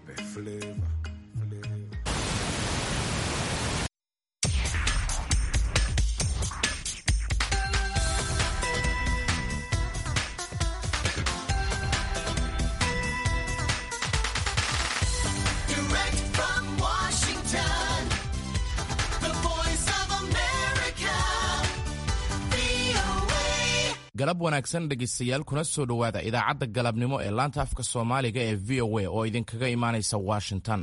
Flavor, flavor. Direct from Washington, the voice of America, VOA. galab wanaagsan dhegaystayaal kuna soo dhowaada idaacadda galabnimo ee laanta afka soomaaliga ee v o a oo idinkaga imaanaysa washington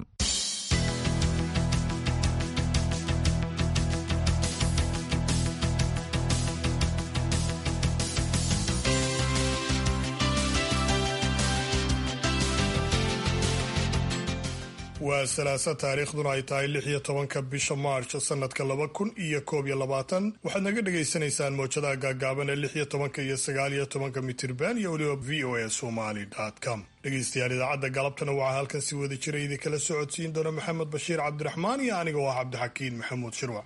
waa salaasa taariikhduna ay tahay lix iyo tobanka bisha maarch sanadka laba kun iyo koob iyo labaatan waxaad naga dhagaysanaysaan mowjadaha gaagaaban ee lix iyo tobanka iyo sagaal iyo tobanka mitirban iyo weliba v o a somali com dhegaystayaal idaacadda galabtana waxaa halkan si wada jira idinkala socodsiin doona maxamed bashiir cabdiraxmaan iyo aniga oo ah cabdixakiin maxamuud shirwac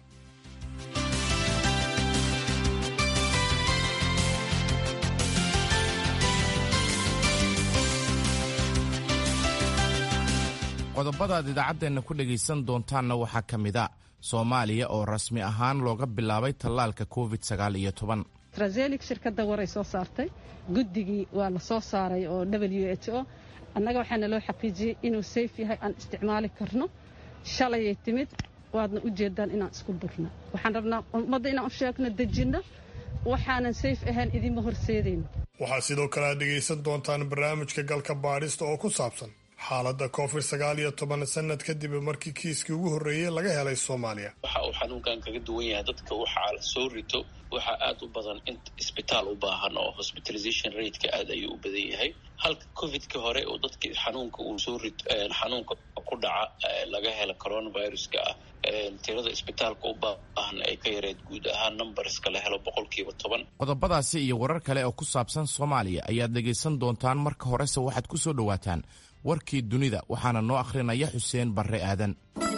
qodobadaad idaacaddeenna ku dhegaysan doontaanna waxaa ka mid a soomaaliya oo rasmi ahaan looga bilaabay tallaalka covid sagaal iyo toban trazelic shirkadda waray soo saartay guddigii waa la soo saaray oo w h o annaga waxaana loo xaqiijiyey inuu sayf yahay aan isticmaali karno shalayay timid waadna u jeedaan inaan isku durno waxaan rabnaa ummadda inaan u sheegno dejinno waxaanan sayf ahayn idinma horseedayno waxaa sidoo kale aad dhegaysan doontaan barnaamijka galka baadhista oo ku saabsan xaaladda covid sagaal iyo toban sanad kadib markii kiiskii ugu horreeyey laga helay soomaaliya waxa uu xanuunkan kaga duwan yahay dadka waxaa la soo rito waxaa aada u badan in isbitaal u baahan oo hospitalization rateka aada ayuu u badan yahay halka covidka hore oo dadki xanuunka uu soo rito xanuunka ku dhaca laga hela coronaviruska ah tirada isbitaalka u baahan ay ka yareed guud ahaan numberska la helo boqolkiiba toban qodobadaasi iyo warar kale oo ku saabsan soomaaliya ayaad dhegaysan doontaan marka horese waxaad ku soo dhowaataan warkii dunida waxaana noo akhrinaya xuseen barre aadan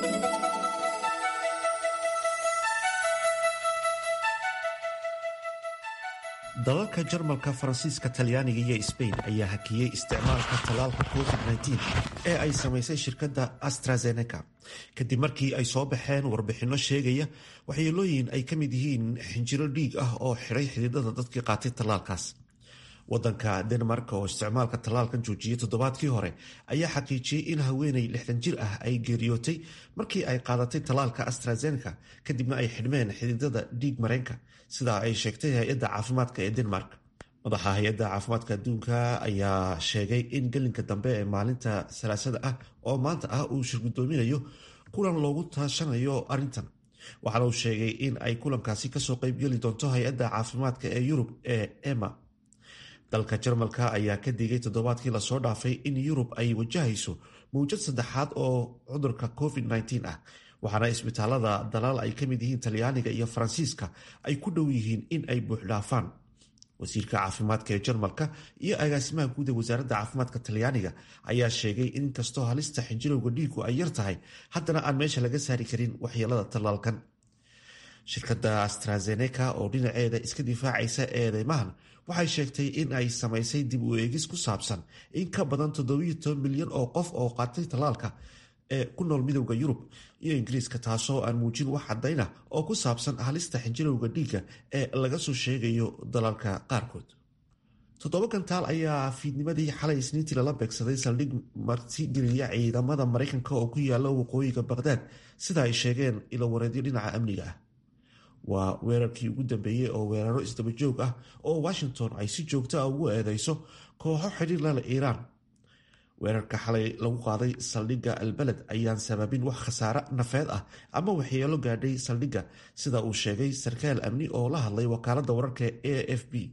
dalalka jarmalka faransiiska talyaaniga iyo sbain ayaa hakiyey isticmaalka tallaalka covid-19 ee ay samaysay shirkadda astrazeneca kadib markii ay soo baxeen warbixinno sheegaya waxyeelooyin ay ka mid yihiin xinjiro dhiig ah oo xidhay xididada dadkii qaatay tallaalkaas wadanka denmark oo isticmaalka tallaalkan joojiyey toddobaadkii hore ayaa xaqiijiyey in haweeney lixdan jir ah ay geeriyootay markii ay qaadatay tallaalka astrazeneca kadibna ay xidhmeen xididada dhiig mareenka sidaa ay sheegtay hay-adda caafimaadka ee denmark madaxa hay-adda caafimaadka adduunka ayaa sheegay in gelinka dambe ee maalinta salaasada ah oo maanta ah uu shirgudoominayo kulan loogu taashanayo arrintan waxaana uu sheegay in ay kulankaasi kasoo qeybgeli doonto hay-adda caafimaadka ee yurub ee ema dalka jarmalka ayaa ka digay toddobaadkii lasoo dhaafay in yurub ay wajahayso mawjad saddexaad oo cudurka covid-19 ah waxaana isbitaalada dalaal ay ka mid yihiin talyaaniga iyo faransiiska ay ku dhow yihiin in ay buuxdhaafaan wasiirka caafimaadka ee jarmalka iyo agaasimaha guud ee wasaaradda caafimaadka talyaaniga ayaa sheegay in inkastoo halista xinjirowga dhiigu ay yar tahay haddana aan meesha laga saari karin waxyeelada tallaalkan shirkadda astrazeneca oo dhinaceeda iska difaacaysa eedeymahan waxay sheegtay in ay samaysay dib u eegis ku saabsan in ka badan milyan oo qof oo qaatay tallaalka ee ku nool midowda yurub iyo ingiriiska taasoo aan muujin wax cadayna oo ku saabsan halista xinjirowga dhiigga ee laga soo sheegayo dalalka qaarkood toddoba gantaal ayaa fiidnimadii xalay isniintii lala beegsaday saldhig martigeliya ciidamada maraykanka oo ku yaala waqooyiga baqhdaad sida ay sheegeen ilowareedyo dhinaca amniga ah waa weerarkii ugu dambeeyey oo weeraro isdabajoog ah oo washington ay si joogto ah ugu eedeyso kooxo xidhiir lale iiraan weerarka xalay lagu qaaday saldhigga albaled ayaan sababin wax khasaare nafeed ah ama waxyeelo gaadhay saldhigga sida uu sheegay sarkaal amni oo la hadlay wakaaladda wararka a f b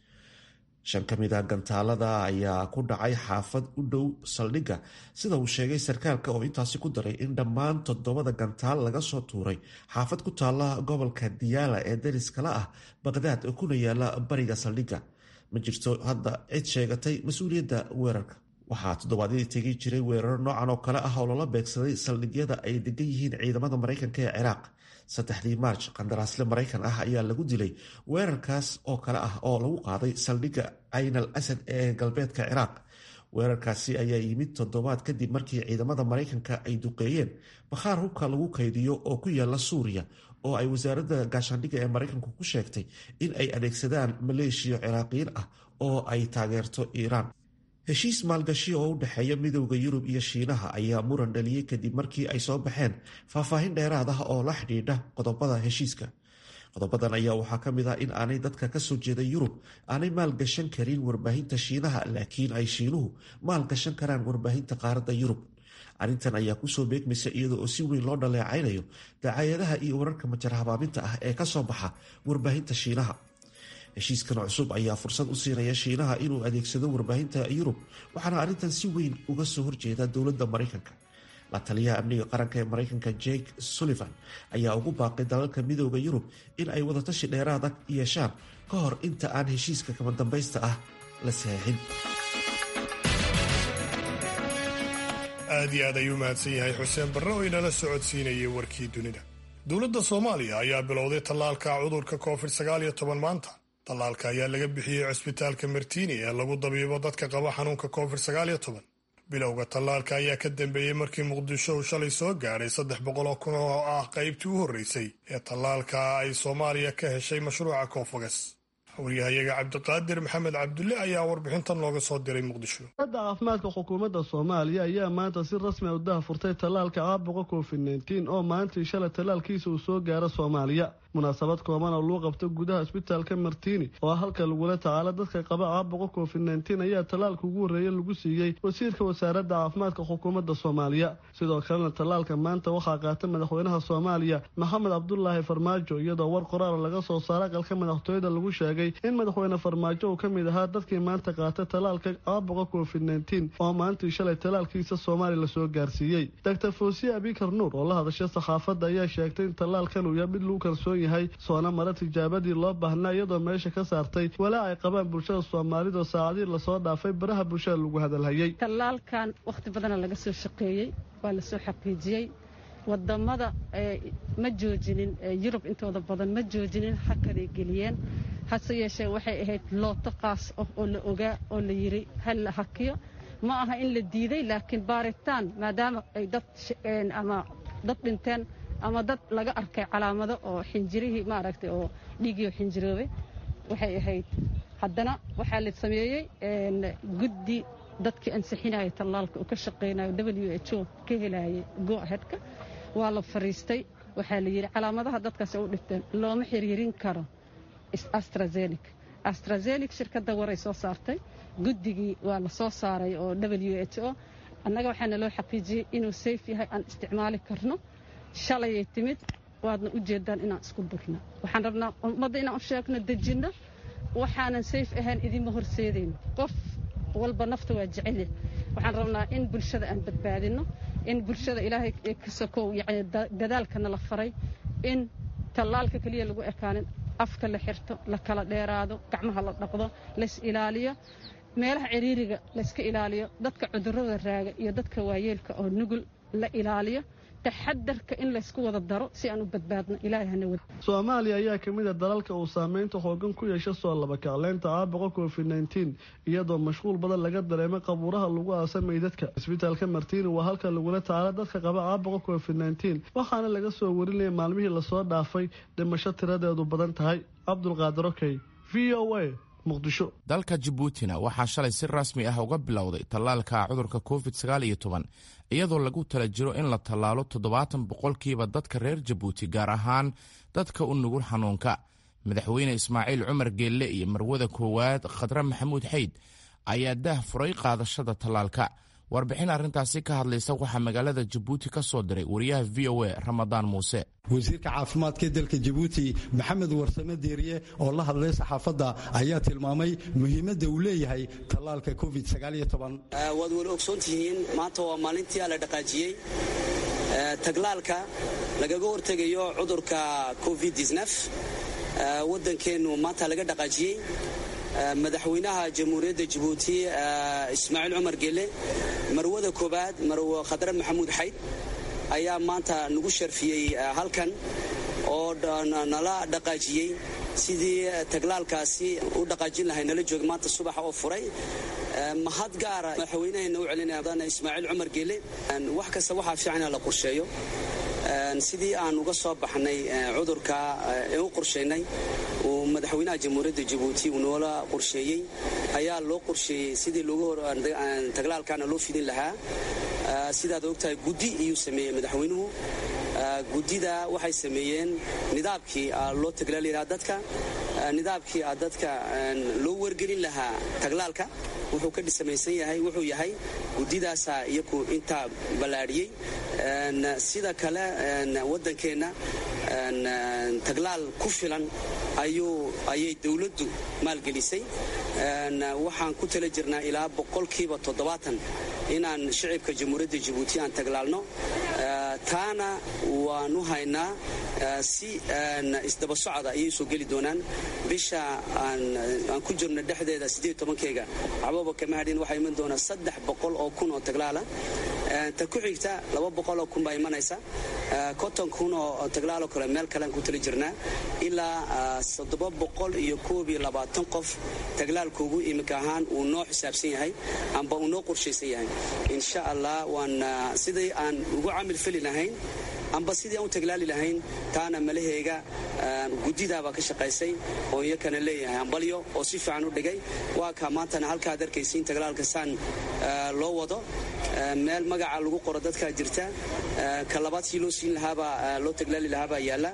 shan ka mid a gantaalada ayaa ku dhacay xaafad u dhow saldhigga sida uu sheegay sarkaalka oo intaasi ku daray in dhammaan toddobada gantaal laga soo tuuray xaafad ku taalla gobolka diyaala ee dariskala ah baqhdaad oo kuna yaala bariga saldhigga ma jirto hadda cid sheegatay mas-uuliyadda weerarka waxaa toddobaadyadii tegi jiray weeraro noocan oo kale ah oo lala beegsaday saldhigyada ay degan yihiin ciidamada maraykanka ee ciraaq saddexdii maarj qandaraasle maraykan ah ayaa lagu dilay weerarkaas oo kale ah oo lagu qaaday saldhigga cayn al asad ee galbeedka ciraaq weerarkaasi ayaa yimid toddobaad kadib markii ciidamada maraykanka ay duqeeyeen bakhaar hubka lagu kaydiyo oo ku yaala suuriya oo ay wasaaradda gaashaandhigga ee maraykanku ku sheegtay in ay adeegsadaan maleeshiya ciraaqiyiin ah oo ay taageerto iiraan heshiis maalgashi oo u dhexeeya midowda yurub iyo shiinaha ayaa muran dhaliyey kadib markii ay soo baxeen faahfaahin dheeraad ah oo la xidhiidha qodobada heshiiska qodobadan ayaa waxaa ka mid ah in aanay dadka kasoo jeeda yurub aanay maalgashan karin warbaahinta shiinaha laakiin ay shiinuhu maalgashan karaan warbaahinta qaaradda yurub arrintan ayaa kusoo beegmaysa iyada oo si weyn loo dhaleecaynayo dacaayadaha iyo wararka majar habaabinta ah ee kasoo baxa warbaahinta shiinaha heshiiskan cusub ayaa fursad u siinaya shiinaha inuu adeegsado warbaahinta yurub waxaana arrintan si weyn uga soo horjeeda dowladda maraykanka la taliyaha amniga qaranka ee maraykanka jake sullivan ayaa ugu baaqay dalalka midooda yurub in ay wadatashi dheeraada yeeshaan ka hor inta aan heshiiska kama dambaysta ah la saxiixin aad iyo aad ayuu mahadsan yahay xuseen barre oo inala socodsiinayay warkii dunida dowladda soomaaliya ayaa bilowday tallaalka cudurka covid sagaal iyo toban maanta tallaalka ayaa laga bixiyey cusbitaalka martiini ee lagu dabiibo dadka qaba xanuunka covid sagaal iyo toban bilowga tallaalka ayaa ka dambeeyey markii muqdisho uu shalay soo gaadhay saddex boqol oo kun oo ah qaybtii u horreysay ee tallaalka ay soomaaliya ka heshay mashruuca koonfagas waryahayaga cabdiqaadir maxamed cabdulle ayaa warbixintan looga soo diray muqdisho hadda caafimaadka xukuumadda soomaaliya ayaa maanta si rasmi a u daha furtay tallaalka caabuqa covid nteen oo maalintii shalay tallaalkiisa uu soo gaaro soomaaliya munaasabad kooban oo luu qabto gudaha isbitaalka martiini oo halka lagula tacaalo dadka qaba caabuqa covid nteen ayaa tallaalka ugu horreeya lagu siiyey wasiirka wasaaradda caafimaadka xukuumadda soomaaliya sidoo kalena tallaalka maanta waxaa qaata madaxweynaha soomaaliya maxamed cabdulaahi farmaajo iyadoo war qoraal laga soo saara aqalka madaxtooyada lagu sheegay in madaxweyne farmaajo uu ka mid ahaa dadkii maanta qaata tallaalka caabuqa covid nteen oo maalintii shalay tallaalkiisa soomaaliya lasoo gaarsiiyey doctor foosiye abikar nuur oo la hadashay saxaafadda ayaa sheegtay in tallaalkan uu yahay mid lagu kalsoon yahay soona mara tijaabadii loo baahnaa iyadoo meesha ka saartay walaa ay qabaan bulshada soomaalidoo saacadii lasoo dhaafay baraha bulshada lagu hadalhayay tallaalkan wakhti badana laga soo shaqeeyey waa lasoo xaqiijiyey wadamada ma joojinin yurub intooda badan ma joojinin hakaday geliyeen hase yeeshee waxay ahayd looto qaas ah oo la ogaa oo la yiri hal la hakiyo ma aha in la diiday laakiin baaritaan maadaama ay dad ama dad dhinteen ama dad laga arkay calaamado oo xinjirihii maaragtay oo dhiigiio xinjiroobay waxay ahayd haddana waxaa la sameeyey guddi dadkii ansixinaya tallaalka uu ka shaqaynayo w h o ka helayay go-ahedka waa la fariistay waxaa la yidhi calaamadaha dadkaasi u dhigteen looma xiriirin karo astrazenik astrazenik shirkadda waray soo saartay guddigii waa la soo saaray oo w h o annaga waxaana loo xaqiijiyey inuu sayf yahay aan isticmaali karno shalayay timid waadna u jeedaan inaan isku durna waxaan rabnaa ummadda inaan u sheegno dejinno waxaanan sayf ahayn idinma horseedayno qof walba nafta waa jecele waxaan rabnaa in bulshada aan badbaadinno in bulshada ilaahay ka sokow yani dadaalkana la faray in tallaalka keliya lagu ekaanin afka la xirto la kala dheeraado gacmaha la dhaqdo lays ilaaliyo meelaha ciriiriga layska ilaaliyo dadka cudurrada raaga iyo dadka waayeelka oo nugul la ilaaliyo taxadarka in laysku wada daro si aan u badbaadno ilaahay hana wada soomaaliya ayaa ka mid a dalalka uu saameynta xoogan ku yeesha soo labakacleynta caabuqa covid nteen iyadoo mashquul badan laga dareemay qabuuraha lagu aasamay dadka isbitaalka martiini waa halka lagula tacaalo dadka qaba caabuqa covid nteen waxaana laga soo warinaya maalmihii lasoo dhaafay dhimasho tiradeedu badan tahay cabdulqaadir okey v o a muqdisho dalka jabuutina waxaa shalay si rasmi ah uga bilowday tallaalka cudurka covid sagaal iyo toban iyadoo lagu tala jiro in la tallaalo toddobaatan boqolkiiba dadka reer jabuuti gaar ahaan dadka u nugul xanuunka madaxweyne ismaaciil cumar geelle iyo marwada koowaad khadre maxamuud xayd ayaa daah furay qaadashada tallaalka warbixin arrintaasi ka hadlaysa waxaa magaalada jabuuti ka soo diray wariyaha v o a ramadaan muuse wasiirka caafimaadka dalka jabuuti maxamed warsame deeriye oo la hadlay saxaafadda ayaa tilmaamay muhiimadda uu leeyahay tallaalka covid waad weli ogsoon tihiin maanta waa maalintii la dhaqaajiyey taglaalka lagaga hortegayo cudurka covid waddankeennu maanta laga dhaqaajiyey madaxweynaha jamhuuriyadda jabuuti ismaaciil cumar gele marwada koobaad marwe khadre maxamuud xayd ayaa maanta nagu sharfiyey halkan oo nala dhaqaajiyey sidii taglaalkaasi u dhaqaajin lahay nala jooga maanta subaxa oo furay mahad gaara madaxweynaheena u celinaya ismaaciil cumar geele wax kasta waxaa fiican in la qorsheeyo sidii aan uga soo baxnay cudurka ee u qorshaynay uu madaxweynaha jamhuuriyadda jabuuti uu noola qorsheeyey ayaa loo qorsheeyey sidii taglaalkaana loo fidin lahaa sidaad ogtahay guddi iyuu sameeyey madaxweynuhu guddida waxay sameeyeen nidaamkii loo taglaali lahaa dadka nidaamkii dadka loo wargelin lahaa taglaalka wuxuu ka dhisamaysan yahay wuxuu yahay guddidaasaa iyaku intaa ballaadhiyey sida kale waddankeenna taglaal ku filan ayay dowladdu maalgelisay waxaan ku tala jirnaa ilaa boqolkiiba toddobaatan inaan shicibka jamhuuriyadda jabuuti aan taglaalno taana waanu haynaa si isdaba socda ayay soo geli doonaan bisha aan ku jirno dhexdeeda siddeed tobankeyga cababa kama hadhin waxaa iman doonaa saddex boqol oo kun oo taglaala ta ku xigta laba boqol oo kun baa imanaysa konton kun oo taglaaloo kale meel kalean ku tali jirnaa ilaa toddoba boqol iyo koob iyo labaatan qof taglaalkoogu iminka ahaan uu noo xisaabsan yahay amba uu noo qorshaysan yahay insha allah waan sidii aan ugu camil feli lahayn amba sidii aan u taglaali lahayn taana malaheega guddidaabaa ka shaqaysay oo iyakana leeyahay ambalyo oo si fiican u dhigay waa kaa maantana halkaad arkaysiin taglaalka saan loo wado meel magaca lagu qoro dadkaa jirta ka labaad sii loo siin lahaabaa loo taglaali lahaabaa yaalla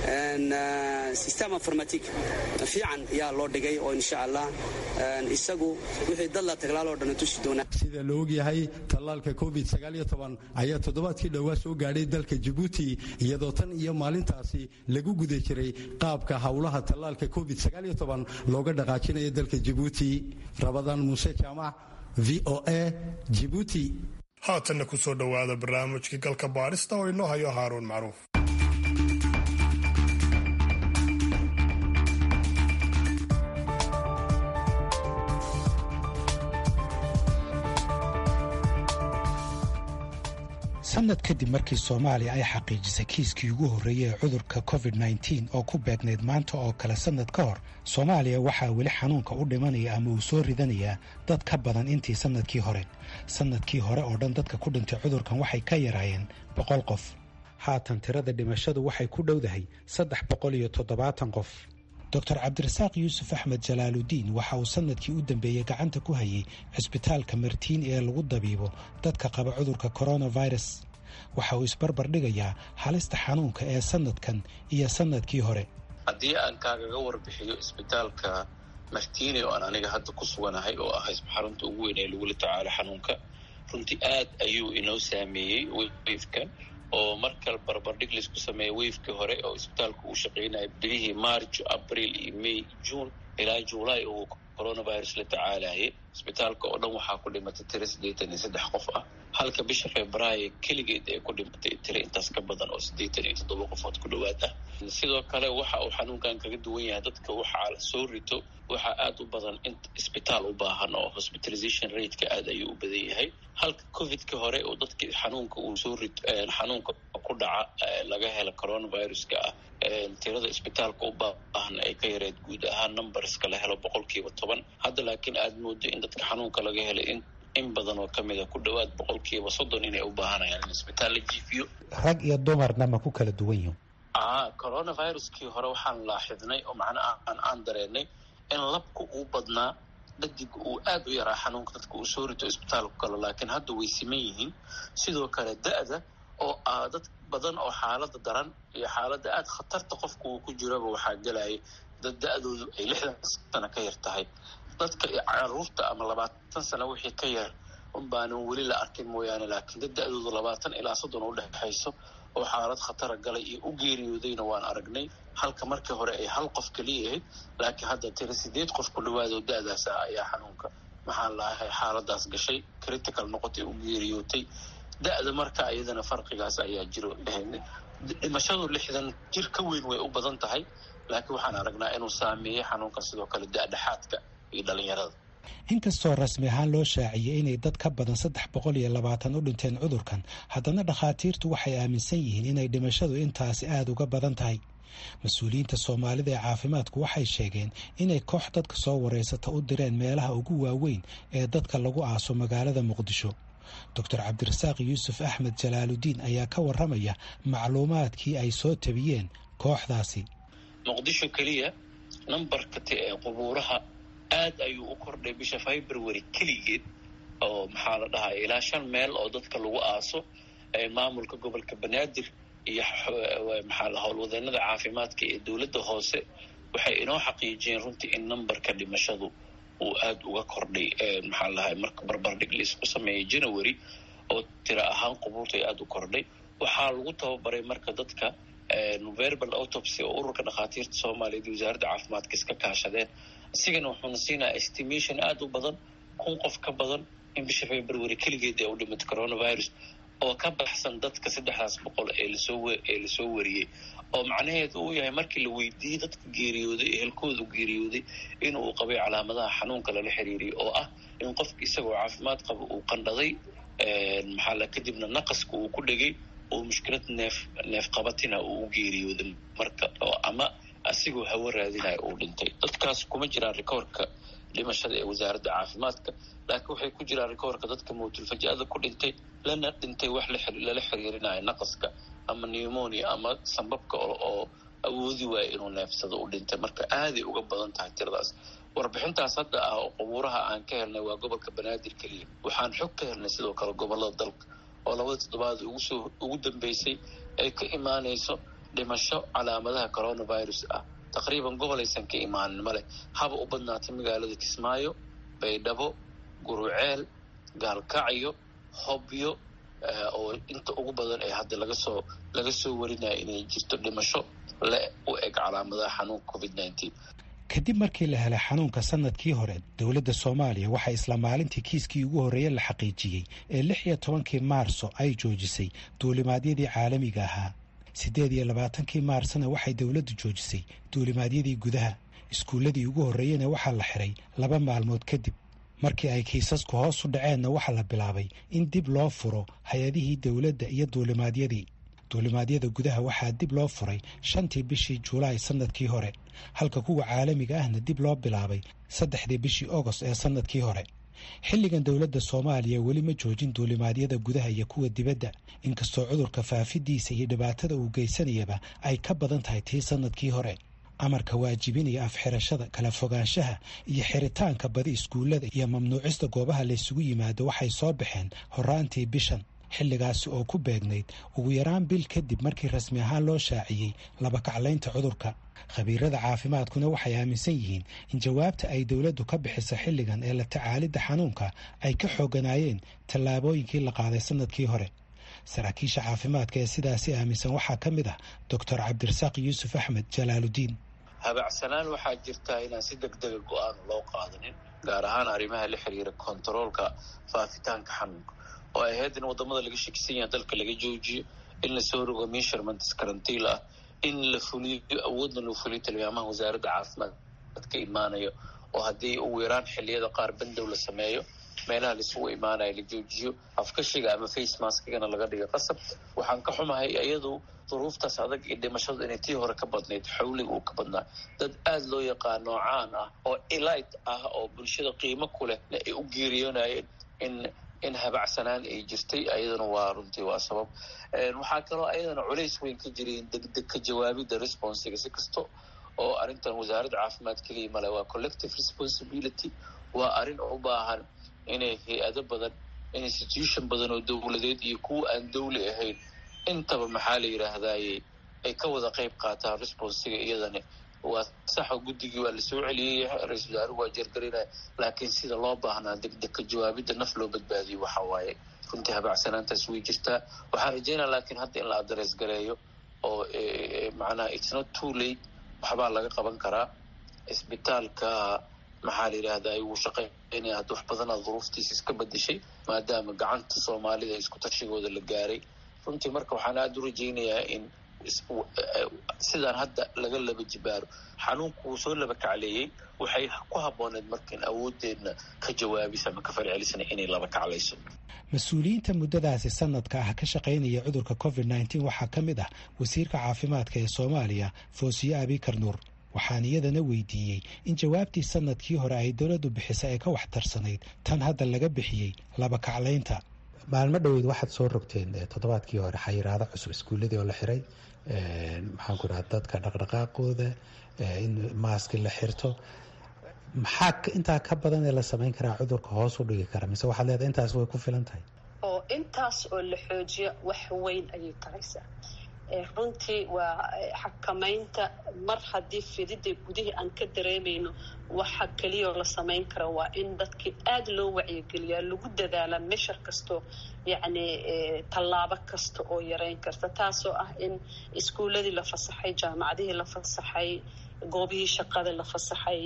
system informatic fiican yaa loo dhigay oo insha allah isagu wixii dad la taglaaloo dhan tusi doonaa sida la ogyahay tallaalka covid ayaa toddobaadkii dhowaa soo gaadhay dalka jabuuti iyadoo tan iyo maalintaasi lagu guda jiray qaabka howlaha tallaalka covid looga dhaqaajinayo dalka jabuuti rabadaan muuse jaamac v o a jibuuti haatanna ku soo dhowaada barnaamijkii galka baadhista oo inoo hayo haaruun macruuf sanad kadib markii soomaaliya ay xaqiijisay kiiskii ugu horreeyey ee cudurka covid -19 oo ku beegnayd maanta oo kale sannad ka hor soomaaliya waxaa weli xanuunka u dhimanaya ama uu soo ridanayaa dad ka badan intii sannadkii hore sannadkii hore oo dhan dadka ku dhintay cudurkan waxay ka yaraayeen boqol qof haatan tirada dhimashadu waxay ku dhowdahay saddex boqol iyo toddobaatan qof doctor cabdirasaaq yuusuf axmed jalaaludiin waxa uu sanadkii u dambeeyey gacanta ku hayay cisbitaalka martiin ee lagu dabiibo dadka qaba cudurka coronavirus waxa uu isbarbar dhigayaa halista xanuunka ee sanadkan iyo sanadkii hore haddii aan kaagaga warbixiyo isbitaalka martiini oo aan aniga hadda ku suganahay oo ah xarunta ugu weyn ee lagula tacaalo xanuunka runtii aad ayuu inoo saameeyey weyfkan oo markal barbardhig laisku sameeya weyfkii hore oo isbitaalka uu shaqaynaya bilihii march abril iyo may june ilaa july uu coronavirus la tacaalayay isbitaalka oo dhan waxaa ku dhimatay tiro siddeetan iyo saddex qof ah halka bisha februaayo keligeed ay ku dhimatay tiro intaas ka badan oo siddeetan iyo toddoba qofood ku dhowaad ah sidoo kale waxa uu xanuunkan kaga duwan yahay dadka waxaa la soo rito waxaa aada u badan in isbitaal u baahan oo hospitalization rateka aada ayuu u badan yahay halka covidka hore oo dadkii xanuunka uu soo rito xanuunka ku dhaca laga hela coronaviruska ah tirada isbitaalka u baahan ay ka yareed guud ahaan numberska la helo boqolkiiba toban hadda laakiin aada moodo in dadka xanuunka laga helay in in badan oo ka mid a ku dhowaad boqolkiiba soddon inay u baahanayaan in isbitaal la jiifiyo rag iyo dumarna ma ku kala duwan yihin a coronaviruskii hore waxaan laaxidnay oo macnaha aan aan dareenay in labka uu badnaa dhadig uu aada u yaraa xanuunka dadka uu soo rito isbitaalku kale laakiin hadda way siman yihiin sidoo kale da-da oo ah dad badan oo xaalada daran iyo xaaladda aada khatarta qofka uu ku jiraba waxaa gelaya dad da-doodu ay lixdan sano ka yar tahay dadka caruurta ama labaatan sano wixii ka yar unbaanan weli la arkin mooyaane laakiin dad da-doodu labaatan ilaa soddon u dhexayso oo xaalad khatara galay iyo u geeriyoodayna waan aragnay halka markii hore ay hal qof keliya ahayd laakiin hadda tira sideed qof ku dhawaadoo da-daas ah ayaa xanuunka maxaan lahay xaaladaas gashay critical noqotay u geeriyootay da-da marka iyadana farqigaas ayaa jiro dhimashadu lixdan jir ka weyn way u badan tahay laakiin waxaan aragnaa inuu saameeyey xanuunka sidoo kale da-dhexaadka iyo dhalinyarada inkastoo rasmi ahaan loo shaaciyey inay dad ka badan saddex boqol iyo labaatan u dhinteen cudurkan haddana dhakhaatiirtu waxay aaminsan yihiin inay dhimashadu intaasi aada uga badan tahay mas-uuliyiinta soomaalida ee caafimaadku waxay sheegeen inay koox dadka soo wareysata u direen meelaha ugu waaweyn ee dadka lagu aaso magaalada muqdisho doctor cabdirasaaq yuusuf axmed jalaaludiin ayaa ka waramaya macluumaadkii ay soo tabiyeen kooxdaasi muqdisho keliya nambarka ee qubuuraha aad ayuu u kordhay bisha february keligeed oo maxaa la dhahaa ilaa shan meel oo dadka lagu aaso maamulka gobolka banaadir iyo maxaa la howlwadeenada caafimaadka ee dowladda hoose waxay inoo xaqiijiyeen runtii in nambarka dhimashadu uu aada uga kordhay maxaa lahay marka barbardhig laisku sameeyay january oo tira ahaan qubuurtay aada u kordhay waxaa lagu tababaray marka dadka verbal autopsy oo ururka dhakhaatiirta soomaaliyeed iyo wasaaradda caafimaadka iska kaashadeen isigana wuxuuna siinaya estimation aada u badan kun qof ka badan in bisha february keligeed ee u dhimata coronavirus oo ka baxsan dadka saddexdaas boqol ee lasoo ee lasoo wariyey oo macnaheedu uu yahay markii la weydiiyey dadka geeriyooday ehelkoodu geeriyooday inuu qabay calaamadaha xanuunka lala xiriiriyay oo ah in qofka isagoo caafimaad qaba uu qandhaday maxaa la kadibna naqaska uu ku dhegay oo mushkilad neef neef qabatina uu u geeriyooday marka oo ama asigoo hawo raadinaya uu dhintay dadkaas kuma jiraan rikoorka dhimashada ee wasaaradda caafimaadka laakiin waxay ku jiraan rikoorka dadka mawtulfaja'ada ku dhintay lana dhintay wax lala xiriirinayo naqaska ama pneumonia ama sambabka oo awoodi waaya inuu neefsado u dhintay marka aaday uga badan tahay tiradaas warbixintaas hadda ah oo qubuuraha aan ka helnay waa gobolka banaadir keliya waxaan xog ka helnay sidoo kale gobolada dalka oo labada toddobaad ugusoo ugu dambeysay ay ka imaanayso dhimasho calaamadaha coronavirus ah taqriiban gobol aysan ka imaanin male haba u badnaatay magaalada kismaayo baydhabo guruceel gaalkacyo hobyo oo inta ugu badan ee hadda laga soo laga soo warinaya inay jirto dhimasho le u eg calaamadaha xanuunka covid nineteen kadib markii la helay xanuunka sanadkii hore dowladda soomaaliya waxaa isla maalintii kiiskii ugu horreeye la xaqiijiyey ee lix iyo tobankii maarso ay joojisay duulimaadyadii caalamiga ahaa siddeed iyo labaatankii maarsna waxay dowladdu joojisay duulimaadyadii gudaha iskuulladii ugu horreeyena waxaa la xiray laba maalmood kadib markii ay kiisasku hoos u dhaceenna waxaa la bilaabay in dib loo furo hay-adihii dowladda iyo duulimaadyadii duulimaadyada gudaha waxaa dib loo furay shantii bishii juulaay sannadkii hore halka kuwa caalamiga ahna dib loo bilaabay saddexdii bishii ogost ee sannadkii hore xilligan dowladda soomaaliya weli ma joojin duulimaadyada gudaha iyo kuwa dibadda inkastoo cudurka faafidiisa iyo dhibaatada uu geysanayaba ay ka badan tahay tii sannadkii hore amarka waajibinaya afxirashada kala fogaanshaha iyo xiritaanka badi iskuullada iyo mamnuucista goobaha laysugu yimaado waxay soo baxeen horaantii bishan xilligaasi oo ku beegnayd ugu yaraan bil kadib markii rasmi ahaan loo shaaciyey labakaclaynta cudurka khabiirada caafimaadkuna waxay aaminsan yihiin in jawaabta ay dowladdu ka bixiso xilligan ee la tacaalidda xanuunka ay ka xooganaayeen tallaabooyinkii la qaaday sannadkii hore saraakiisha caafimaadka ee sidaasi aaminsan waxaa ka mid ah doctor cabdirasaaq yuusuf axmed jalaaludiin habacsanaan waxaa jirtaa inaan si deg dega go-aan loo qaadanin gaar ahaan arrimaha la xiriira kontaroolka faafitaanka xanuunka oo ay ahayd in wadamada laga shakisan yaha dalka laga joojiyo in lasoo rogo measurements karantiil ah in la fuliyo awoodna loo fuliyo tilmaamaha wasaaradda caafimaad ka imaanayo oo haddii ugu yaraan xilliyada qaar bandow la sameeyo meelaha laisugu imaanaya la joojiyo afkashiga ama face maskigana laga dhiga qasab waxaan ka xumahay iyadu duruuftaas adag iyo dhimashadu inay tii hore ka badnayd xawliga uu ka badnaa dad aada loo yaqaano caan ah oo elite ah oo bulshada qiimo ku leh ay u geeriyoonayeen in in habacsanaan ay jirtay ayadana waa runtii waa sabab waxaa kaloo ayadana culays weyn ka jiray degdeg ka jawaabidda responsiga si kasto oo arrintan wasaaradda caafimaad keliya male waa collective responsibility waa arrin u baahan inay hay-ado badan institution badan oo dowladeed iyo kuwa aan dowli ahayn intaba maxaa la yidhaahdaye ay ka wada qayb qaataan responsiga iyadani waa saxo guddigii waa lasoo celiyey ra-isul wasaaruhu waa jeergarinaya laakiin sida loo baahnaa degdeg ka jawaabidda naf loo badbaadiyo waxa waaye runtii habacsanaantaas way jirtaa waxaan rajeynaya laakiin hadda in la adres gareeyo oo macnaha it's not too late waxbaa laga qaban karaa isbitaalka maxaa la yidhahdaa wuu shaqeynaya hadda wax badanaa duruuftiisa iska bedeshay maadaama gacanta soomaalida isku tashigooda la gaaray runtii marka waxaan aada u rajeynayaa in sidaan hadda laga laba jibaaro xanuunku wuu soo laba kacleeyey waxay ku habbooneed markaan awoodeenna ka jawaabis ama ka falcelisna inay laba kaclayso mas-uuliyiinta muddadaasi sanadka ah ka shaqaynaya cudurka covid nneteen waxaa ka mid ah wasiirka caafimaadka ee soomaaliya foosiye abikar nuur waxaan iyadana weydiiyey in jawaabtii sanadkii hore ay dowladdu bixisay ay ka waxtarsanayd tan hadda laga bixiyey laba kaclaynta maalmo dhoweyd waxaad soo rogteen toddobaadkii hore xayiraado cusub iskuulladii oo la xiray maxaanku dhaha dadka dhaqdhaqaaqooda in maaski la xirto maxaa intaa ka badan ee la samayn karaa cudurka hoos u dhigi kara mise waxaad leedahay intaas way ku filan tahay oo intaas oo la xoojiyo wax weyn ayay taraysaa runtii waa xakamaynta mar haddii fidida gudihii aan ka dareemayno waxa keliyao la samayn kara waa in dadkii aada loo wacyigeliyaa lagu dadaalaa meshar kastoo yacni tallaabo kasta oo yareyn karta taasoo ah in iskuuladii la fasaxay jaamacadihii la fasaxay goobihii shaqada la fasaxay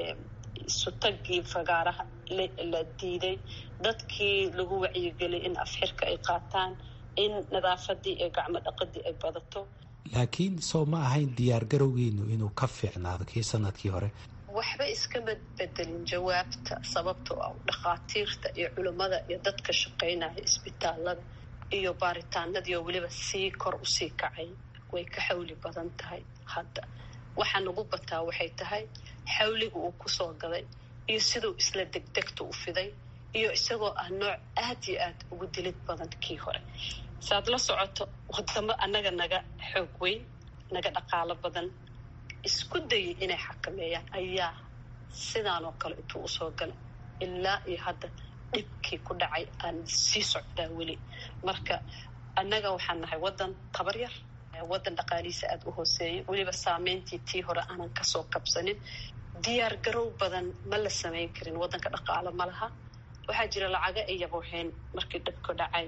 sutagii fagaaraha la diiday dadkii lagu wacyigeliyay in afxirka ay qaataan in nadaafadii iyo gacmo dhaqadii ay badato laakiin soo ma ahayn diyaar garowgiinu inuu ka fiicnaado kii sanadkii hore waxba iskama bedelin jawaabta sababtoo ah dhakhaatiirta iyo culimmada iyo dadka shaqaynaya isbitaalada iyo baaritaanadii oo weliba sii kor usii kacay way ka xawli badan tahay hadda waxaa nagu bataa waxay tahay xawliga uu kusoo gaday iyo siduu isla degdegta u fiday iyo isagoo ah nooc aad iyo aad ugu dilid badan kii hore saaad la socoto wadamo annaga naga xoog weyn naga dhaqaalo badan isku dayay inay xakameeyaan ayaa sidaan oo kale intuu usoo galay ilaa iyo hadda dhibkii ku dhacay aan sii socdaa weli marka annaga waxaan nahay waddan tabar yar waddan dhaqaalihiisa aada u hooseeya weliba saameyntii tii hore aanan kasoo kabsanin diyaar garow badan ma la samayn karin waddanka dhaqaalo ma laha waxaa jira lacaga ay yabooheen markii dhibka dhacay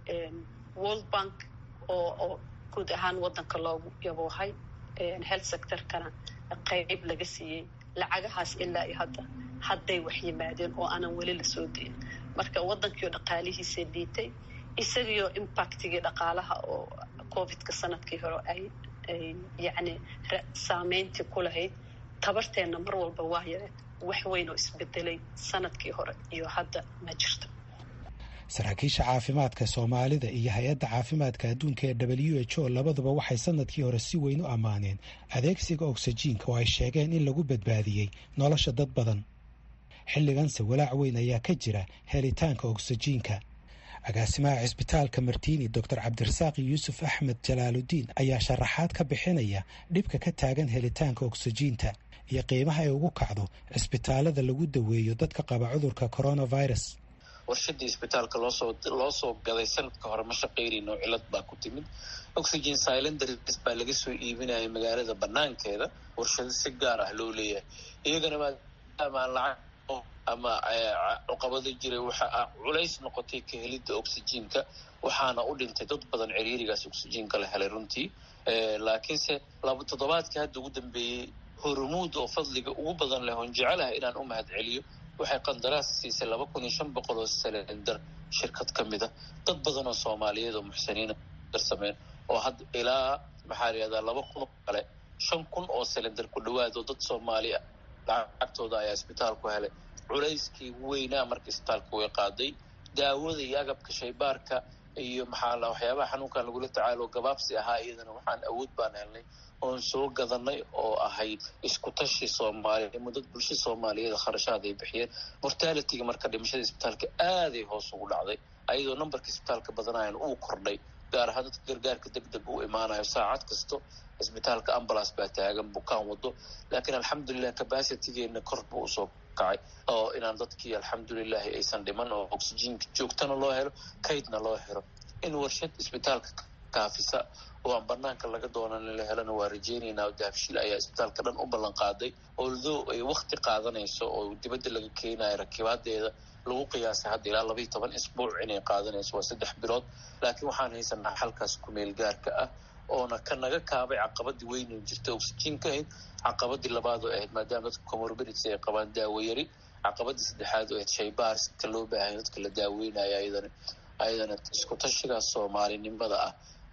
world bank oo oo guud ahaan waddanka loogu yaboohay health sectorkana qeyb laga siiyey lacagahaas ilaa iyo hadda hadday wax yimaadeen oo aanan weli lasoo dayin marka waddankiio dhaqaalihiisa dhiitay isagiyo impactigii dhaqaalaha oo covidka sanadkii hore ay ay yacni saameyntii ku lahayd tabarteenna mar walba waa yareed wax weyn oo isbedelay sanadkii hore iyo hadda ma jirto saraakiisha caafimaadka soomaalida iyo hay-adda caafimaadka adduunka ee w h o labaduba waxay sanadkii hore si weyn u ammaaneen adeegsiga ogsajiinka oo ay sheegeen in lagu badbaadiyey nolosha dad badan xilliganse walaac weyn ayaa ka jira helitaanka ogsajiinka agaasimaha cisbitaalka martiini doctor cabdirasaaq yuusuf axmed jalaaludiin ayaa sharaxaad ka bixinaya dhibka ka taagan helitaanka ogsajiinta iyo qiimaha ay ugu kacdo cisbitaalada lagu daweeyo dadka qaba cudurka coronavirus warshadii isbitaalka loosoo loo soo gaday sanadka hore ma shaqaynayno cilad baa ku timid oxygen silenders baa laga soo iibinaya magaalada banaankeeda warshado si gaar ah loo leeyahay iyagana maadaama aan lacag ama cuqabado jiray waxa culays noqotay ka helidda oxygenka waxaana u dhintay dad badan ciriirigaas oxygenka la helay runtii laakiinse laba toddobaadkii hadda ugu dambeeyey hormuud oo fadliga ugu badan leh oon jecelahay inaan u mahad celiyo waxay qandaraas siisay laba kun iyo shan boqol oo selendar shirkad ka mid a dad badan oo soomaaliyeed oo muxsiniina darsameen oo hadda ilaa maxaa la yihahdaa laba kun oo kale shan kun oo selendar ku dhawaad oo dad soomaali ah lacagtooda ayaa isbitaalku helay culayskii weynaa marka isbitaalka way qaaday daawada iyo agabka shaybaarka iyo maxaa la waxyaabaha xanuunkan lagula tacaalo gabaabsi ahaa iyadana waxaan awood baan helnay oon soo gadanay oo ahayd isku tashi soomaaliya mudad bulsha soomaaliyeed kharashaad ay bixiyeen mortalityga marka dhimashada isbitaalka aaday hoos ugu dhacday ayadoo numberka isbitaalka badanayan uu kordhay gaar ahaan dadka gargaarka deg deg u imaanayo saacad kasto isbitaalka ambulance baa taagan bukaan wado laakiin alxamdulilah capacitygeena kor buu usoo kacay oo inaan dadkii alxamdulilahi aysan dhiman oo oxygenka joogtana loo helo kaydna loo helo in warshad isbitaalka kaafisa oo aan banaanka laga doonan la helana waa rajeynaynaa dahabshiil ayaa isbitaalka dhan u ballan qaaday although ay wakti qaadanayso oo dibadda laga keenayo rakibaadeeda lagu qiyaasay hadda ilaa labaiyo toban isbuuc inay qaadanayso waa saddex bilood laakiin waxaan haysanaa xalkaas kumeel gaarka ah oona ka naga kaabay caqabadii weynu jirta oxygenka ahayd caqabadii labaad oo ahayd maadaama dadka comorbidity ay qabaan daawo yari caqabadii saddexaad oo ahayd shaybaarska loo baahanya dadka la daaweynayo ayadana ayadana isku tashigaas soomaalinimada ah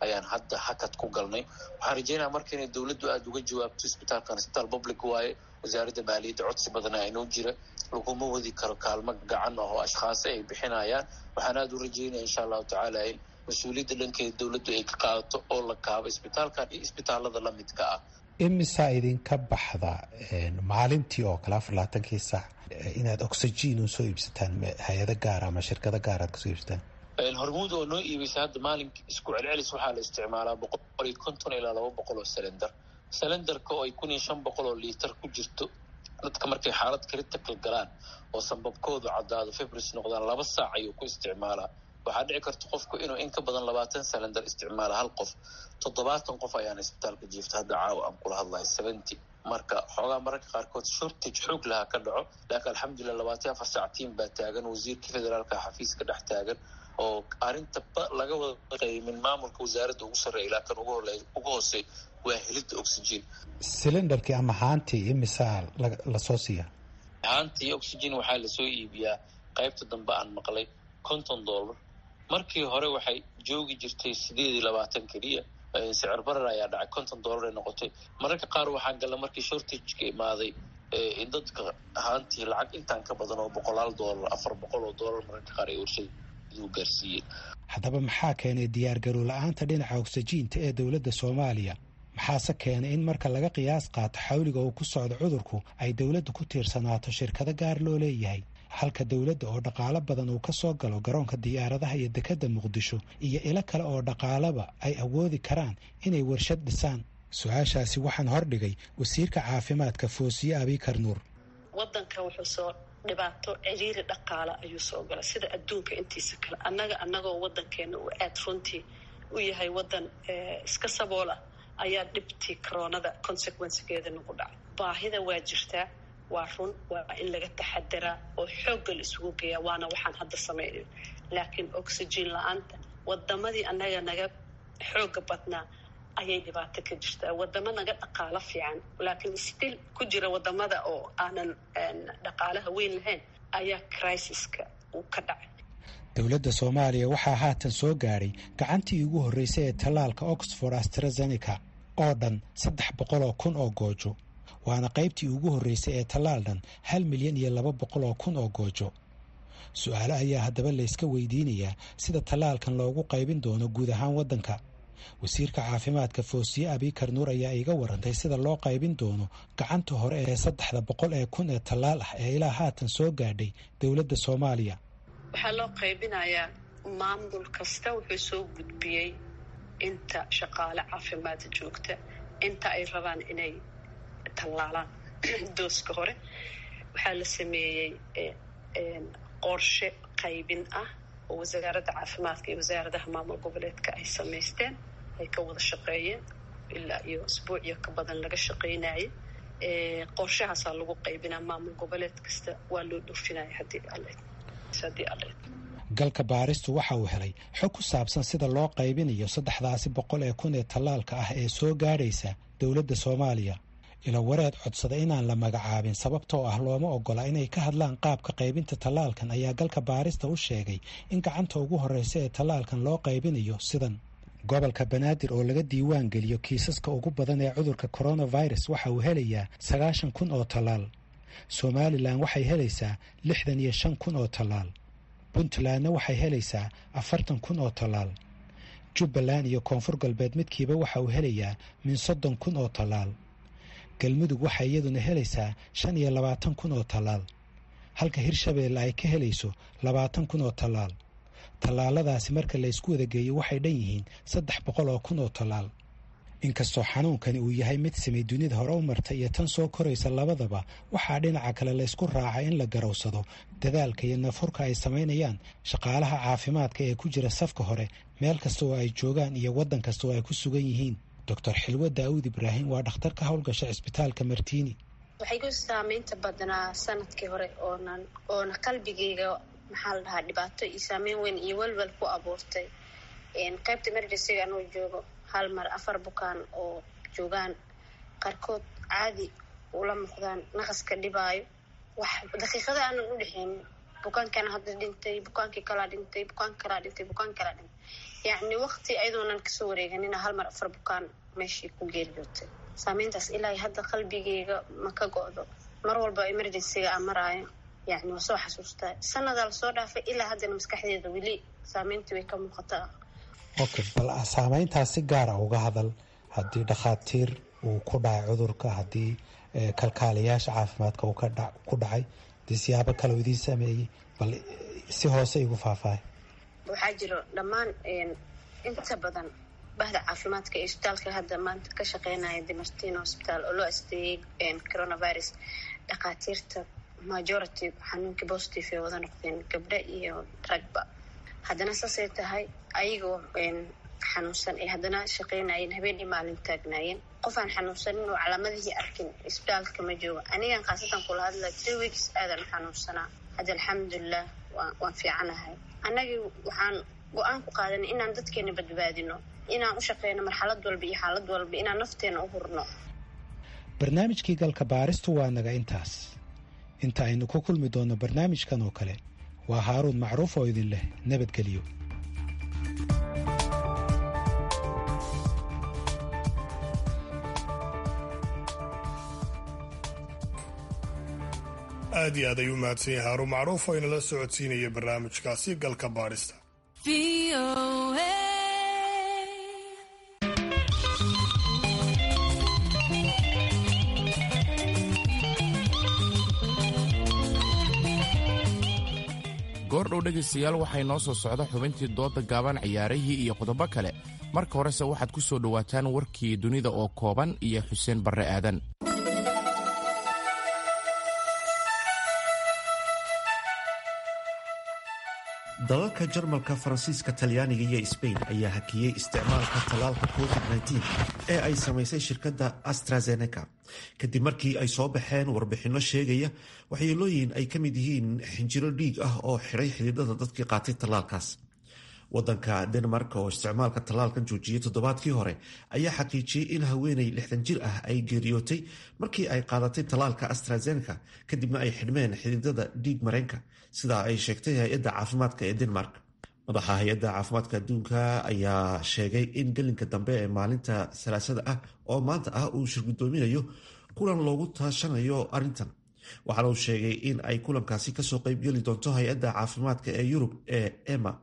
ayaan hadda hakad ku galnay waxaan rajeynaya marka inay dowladdu aada uga jawaabto isbitaalkan isbitaal public waaye wasaaradda maaliyadda codsi badana inoo jira laguma wadi karo kaalmo gacan ah oo ashkhaasi ay bixinayaan waxaan aada u rajeynaya insha allahu tacaala in mas-uuliyadda dhankeeda dowladdu ay ka qaadato oo la kaabo isbitaalkan iyo isbitaalada lamidka ah imisaa idinka baxda maalintii oo kale afar labaatankii saac inaad oxygen u soo iibsataan hay-ado gaara ama shirkado gaar aad kasoo iibsataan hormuud oo noo iibeysa hadda maalink isku celcelis waxaa la isticmaalaa boqol iyo konton ilaa laba boqol oo selender selenderka oo ay kun iyo shan boqol oo liitar ku jirto dadka markay xaalad critical galaan oo sanbabkoodu caddaado febris noqdaan laba saac ayuu ku isticmaalaa waxaa dhici karta qofku inuu in ka badan labaatan selender isticmaala hal qof toddobaatan qof ayaana isbitaalka jiifta hadda caawa aan kula hadlayo seventy marka xoogaa mararka qaarkood shortage xoog lahaa ka dhaco laakiin alxamdulilah labaatan afar saac tiim baa taagan wasiirka federaalka xafiiska dhex taagan oo arrinta laga wada qaymin maamulka wasaaradda ugu sarreeya ilaa kan ugu hoosey waa helidda oxygen silindarkii ama haantii imisaa lasoo siiya haantii oxygen waxaa lasoo iibiyaa qaybta dambe aan maqlay konton dollar markii hore waxay joogi jirtay sideed iyo labaatan keliya sicir barar ayaa dhacay konton dollar ay noqotay mararka qaar waxaan galla markii shortageka imaaday in dadka haantii lacag intaan ka badan oo boqolaal dollar afar boqol oo dollar mararka qaar ay warshadu gaarsiiyeen haddaba maxaa keenay diyaargarow la-aanta dhinaca ogsajiinta ee dowladda soomaaliya maxaase keenay in marka laga qiyaas qaato xawliga uu ku socdo cudurku ay dowladdu ku tiirsanaato shirkado gaar loo leeyahay halka dowladda oo dhaqaalo badan uu ka soo galo garoonka diyaaradaha iyo dekedda muqdisho iyo ilo kale oo dhaqaalaba ay awoodi karaan inay warshad dhisaan su-aashaasi waxaan hordhigay wasiirka caafimaadka foosiye abikar nuur wadanka wuxuu soo dhibaato ciriiri dhaqaala ayuu soo gala sida adduunka intiisa kale annaga annagoo wadankeena uu aad runtii u yahay wadan iska saboola ayaa dhibtii coronada consequencegeeda nagu dhacay baahida waa jirtaa waa run waa in laga taxadiraa oo xoogga la isugu geeyaa waana waxaan hadda samaynayo laakiin oxygen la-aanta wadamadii annaga naga xooga badnaa ayay dhibaato ka jirtaa wadamo naga dhaqaalo fiican laakiin still ku jira wadamada oo aanan dhaqaalaha weyn lahayn ayaa crisiska uu ka dhacay dowladda soomaaliya waxaa haatan soo gaadhay gacantii ugu horreysay ee tallaalka oxford astrazeneca oo dhan saddex boqol oo kun oo goojo waana qaybtii ugu horreysay ee tallaal dhan hal milyan iyo laba boqol oo kun oo goojo su-aalo ayaa haddaba layska weydiinayaa sida tallaalkan loogu qaybin doono guud ahaan waddanka wasiirka caafimaadka foosiye abikar nuur ayaa iiga warantay sida loo qaybin doono gacanta hore ee saddexda boqol ee kun ee tallaal ah ee ilaa haatan soo gaadhay dowladda soomaaliya waxaa loo qaybinayaa maamul kasta wuxuu soo gudbiyey inta shaqaale caafimaad joogta inta ay rabaan inay tallaalaan dooska hore waxaa la sameeyey qorshe qaybin ah oo wasaaradda caafimaadka iyo wasaaradaha maamul goboleedka ay samaysteen ay ka wada shaqeeyeen ilaa iyo isbuuciyo ka badan laga shaqeynayay qorshahaasaa lagu qaybinaa maamul goboleed kasta waa loo dhoofinaya haddii alle haddii alle galka baaristu waxa uu helay xog ku saabsan sida loo qaybinayo saddexdaasi boqol ee kun ee tallaalka ah ee soo gaadhaysa dowladda soomaaliya ilo wareed codsada inaan la magacaabin sababtoo ah looma ogola inay ka hadlaan qaabka qaybinta tallaalkan ayaa galka baarista u sheegay in gacanta ugu horreysa ee tallaalkan loo qaybinayo sidan gobolka banaadir oo laga diiwaan geliyo kiisaska ugu badan ee cudurka coronavirus waxa uu helayaa sagaashan kun oo tallaal somalilan waxay helaysaa lixdan iyo shan kun oo tallaal puntlandna waxay helaysaa afartan kun oo tallaal jubbaland iyo koonfur galbeed midkiiba waxa uu helayaa min soddon kun oo tallaal galmudug waxay iyaduna helaysaa shan iyo labaatan kun oo tallaal halka hirshabeelle ay ka helayso labaatan kun oo tallaal tallaaladaasi marka laysku wadageeyo waxay dhan yihiin saddex boqol oo kun oo tallaal inkastoo xanuunkani uu yahay mid samay dunida hore u martay iyo tan soo koraysa labadaba waxaa dhinaca kale laysku raacay in la garowsado dadaalka iyo nafurka ay samaynayaan shaqaalaha caafimaadka ee ku jira safka hore meel kasta oo ay joogaan iyo waddan kasta oo ay ku sugan yihiin doctor xilwo daawud ibraahim waa dhakhtar ka howlgasha cisbitaalka martiini waxay ku saamaynta badnaa sanadkii hore oonan oona qalbigeyga maxaa la dhahaa dhibaato iyo saameyn weyn iyo welwel ku abuurtay qaybta emergencyga anuu joogo hal mar afar bukaan oo joogaan qaarkood caadi ula muuqdaan naqaska dhibaayo wax daqiiqada aanan u dhexeynin bukaankan hadda dhintay bukaankii kalaa dhintay bukaan kalaa dhintay bukaan kalaa dhintay yacni waqti ayadoonan kasoo wareeganina hal mar afar bukaan meeshii ku geeriyootay saameyntaas ilaa hadda qalbigeyga ma ka go-do mar walba emergencyga aan maraayo yacni waa soo xasuustaa sanadaa lasoo dhaafay ilaa haddana maskaxdeeda weli saameyntii way ka muuqataa okay bal saameyntaas si gaara uga hadal haddii dhakhaatiir uu ku dhacay cudurka haddii kalkaaliyaasha caafimaadka uu ku dhacay hadii siyaabo kale uu idiin sameeyey bal si hoose igu faahfaahay waxaa jiro dhammaan inta badan bahda caafimaadka ee isbitaalka hadda maanta ka shaqeynaya dimartino hosbitaal oo loo asteeyey coronavirus dhakhaatiirta majority xanuunkii positive ee wada noqdeen gabdho iyo ragba haddana saasay tahay ayagoo xanuunsan ee haddana shaqeynayeen habeenii maalin taagnaayeen qof aan xanuunsanin oo calaamadihii arkin isbitaalka ma joogo anigan khaasatan kula hadla three weeks aadan u xanuunsanaa hadda alxamdulilah waan fiicanahay annagii waxaan go-aan ku qaadanay inaan dadkeena badbaadino inaan u shaqeyno marxalad walba iyo xaalad walba inaan nafteena u hurno barnaamijkii galka baaristu waa naga intaas inta aynu ku kulmi doonno barnaamijkan oo kale waa haaruun macruuf oo idin leh nabadgelyo aad iyo aad ayuu mahadsan yahay haarun macruuf oo inala socodsiinaya barnaamijkaasi galka baadhista goordhow dhegaystayaal waxay noo soo socda xubintii dooda gaaban ciyaarihii iyo qodobo kale marka horese waxaad ku soo dhowaataan warkii dunida oo kooban iyo xuseen barre aadan dalalka jarmalka faransiiska talyaaniga iyo sbain ayaa hakiyey isticmaalka tallaalka covid-19 ee ay samaysay shirkadda astrazeneca kadib markii ay soo baxeen warbixinno sheegaya waxyeelooyin ay ka mid yihiin xinjiro dhiig ah oo xidhay xididada dadkii qaatay tallaalkaas wadanka denmark oo isticmaalka tallaalkan joojiyey toddobaadkii hore ayaa xaqiijiyey in haweeney lixdan jir ah ay geeriyootay markii ay qaadatay tallaalka astrazeneca kadibna ay xidhmeen xididada dhiig mareenka sidaa ay sheegtay hay-adda caafimaadka ee denmark madaxa hay-adda caafimaadka adduunka ayaa sheegay in gelinka dambe ee maalinta salaasada ah oo maanta ah uu shirgudoominayo kulan loogu taashanayo arrintan waxaana uu sheegay in ay kulankaasi kasoo qeybgeli doonto hay-adda caafimaadka ee yurub ee ema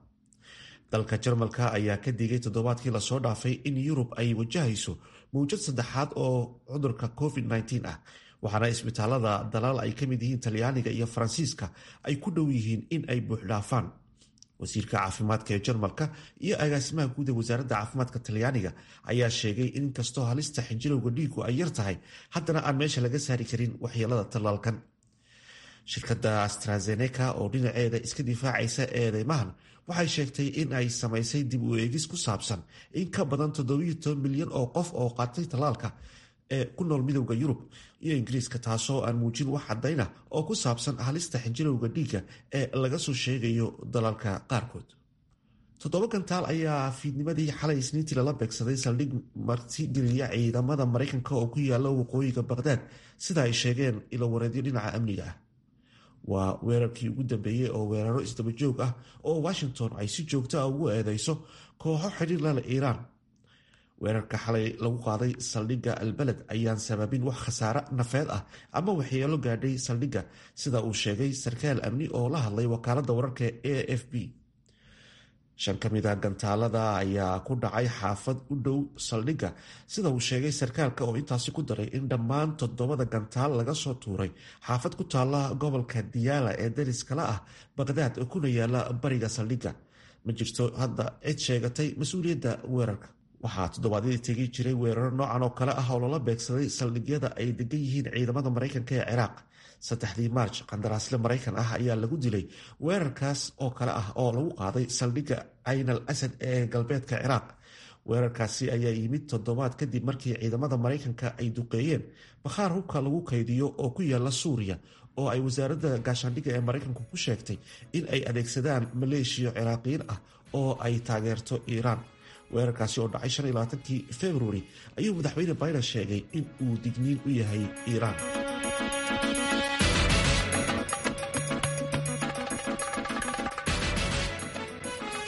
dalka jarmalka ayaa ka digay toddobaadkii lasoo dhaafay in yurub ay wajahayso mawjad saddexaad oo cudurka covid-19 ah waxaana isbitaalada dalaal ay ka mid yihiin talyaaniga iyo faransiiska ay ku dhow yihiin in ay buuxdhaafaan wasiirka caafimaadka ee jarmalka iyo agaasimaha guud ee wasaaradda caafimaadka talyaaniga ayaa sheegay in inkastoo halista xinjirowga dhiigu ay yar tahay haddana aan meesha laga saari karin waxyeelada tallaalkan shirkadda astrazeneca oo dhinaceeda iska difaacaysa eedeymahan waxay sheegtay in ay samaysay dib u eegis ku saabsan in ka badan milyan oo qof oo qaatay tallaalka ee ku nool midowda yurub iyo ingiriiska taasoo aan muujin wax cadayna oo ku saabsan halista xinjirowga dhiigga ee laga soo sheegayo dalalka qaarkood toddoba gantaal ayaa fiidnimadii xalay isniintii lala beegsaday saldhig martigeliya ciidamada maraykanka oo ku yaala waqooyiga baqhdaad sida ay sheegeen ilowareedyo dhinaca amniga ah waa weerarkii ugu dambeeyey oo weeraro isdaba joog ah oo washington ay si joogto ah ugu eedeyso kooxo xidhiir lale iiraan weerarka xalay lagu qaaday saldhigga albaled ayaan sababin wax khasaare nafeed ah ama waxyeelo gaadhay saldhigga sida uu sheegay sarkaal amni oo la hadlay wakaaladda wararka a f b shan ka mid a gantaalada ayaa ku dhacay xaafad u dhow saldhigga sida uu sheegay sarkaalka oo intaasi ku daray in dhammaan toddobada gantaal laga soo tuuray xaafad ku taala gobolka diyaala ee dariskala ah baqhdaad oo kuna yaala bariga saldhigga ma jirto hadda cid sheegatay mas-uuliyadda weerarka waxaa toddobaadyadii tegi jiray weeraro noocan oo kale ah oo lala beegsaday saldhigyada ay degan yihiin ciidamada maraykanka ee ciraaq saddexdii maarj qandaraasle maraykan ah ayaa lagu dilay weerarkaas oo kale ah oo lagu qaaday saldhigga cayn al asad ee galbeedka ciraaq weerarkaasi ayaa yimid toddobaad kadib markii ciidamada maraykanka ay duqeeyeen bakhaar hubka lagu kaydiyo oo ku yaala suuriya oo ay wasaaradda gaashaandhigga ee maraykanku ku sheegtay in ay adeegsadaan maleeshiya ciraaqiyiin ah oo ay taageerto iiraan weerarkaasi oo dhacay shan iyo labaatankii februari ayuu madaxweyne biden sheegay in uu digniin u yahay iiraan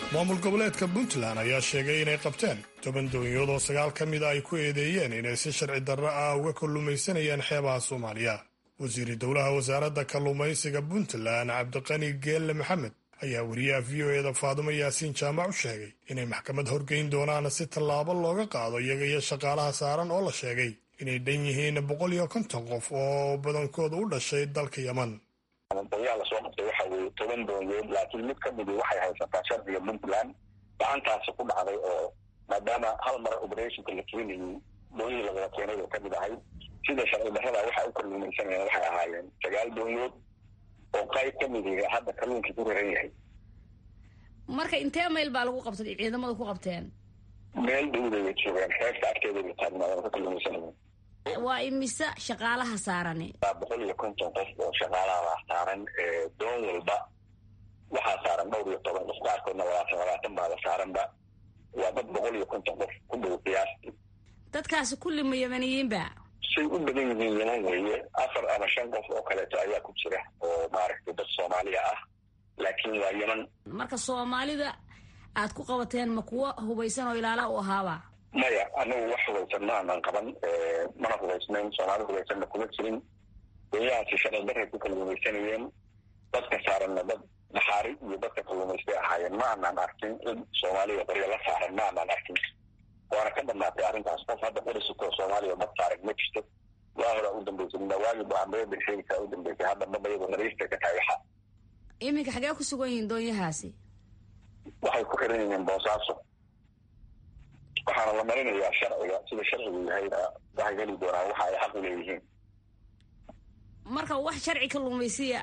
maamul goboleedka puntland ayaa sheegay inay qabteen toban doonyood oo sagaal ka mida ay ku eedeeyeen inay si sharci darro ah uga kalluumaysanayaan xeebaha soomaaliya wasiiri dowlaha wasaaradda kalluumaysiga puntland cabdiqani geelle maxamed ayaa wariyaha v o eda faadumo yaasiin jaamac u sheegay inay maxkamad horgeyn doonaan si tallaabo looga qaado iyaga iyo shaqaalaha saaran oo la sheegay inay dhan yihiin boqol iyo konton qof oo badankooda u dhashay dalka yeman doonyaha lasoo qabtay waxa weeye toban doonyood laakiin mid ka midi waxay haysataa sharciga puntland gacantaasi ku dhacday oo maadaama hal mar operationka la keenayay doonyihii lagala keenay oo kamid ahay sida sharci darrada waxay u kalluumaysanayeen waxay ahaayeen sagaal doonyood oo qayb ka midiga hadda kalluunkii ku raran yahay marka intee mayl baa lagu qabtay ciidamadu ku qabteen meel dhowdaya joogeen xeebta agteeda la taagnaayeen ka kalluumaysanayeen waa imise shaqaalaha saarani waa boqol iyo konton qof oo shaqaalaha saaran doon walba waxaa saaran dhowr iyo toban qof qaarkoodna labaatan labaatan baada saaranba waa dad boqol iyo konton qof ku dhow qiyaastii dadkaasi kulli ma yamaniyiinba say u badan yihiin yeman weeye afar ama shan qof oo kaleeto ayaa ku jira oo maaragtay dad soomaaliya ah laakiin waa yeman marka soomaalida aad ku qabateen ma kuwo hubaysan oo ilaala u ahaaba maya anagu wax hubaysan ma aanan qaban mana hubaysnayn soomaali hubaysanna kuma jirin doonyahaasi sharci darray ku kalluumaysanayeen dadka saaranna dad naxaari iyo dadka kalluumaystay ahaayeen ma aanan arkin in soomaaliya qoryo la saaran ma aanan arkin waana ka dhamaatay arrintaas qof hadda qorisitoo soomaaliya dad saaran ma jirto waa horaa u dambeysay nawaagi baambeeda sheegtaa u dambeysay hadda maba iyadoo nadiifta ka tahay waxa iminka xagee ku sugan yihiin doonyahaasi waxay ku xiran yihiin boosaaso waxaana la marinayaa sharciga sida sharcigu yahayna waxay heli doonaan waxa ay xaq u leeyihiin marka wax sharci kalluumaysiya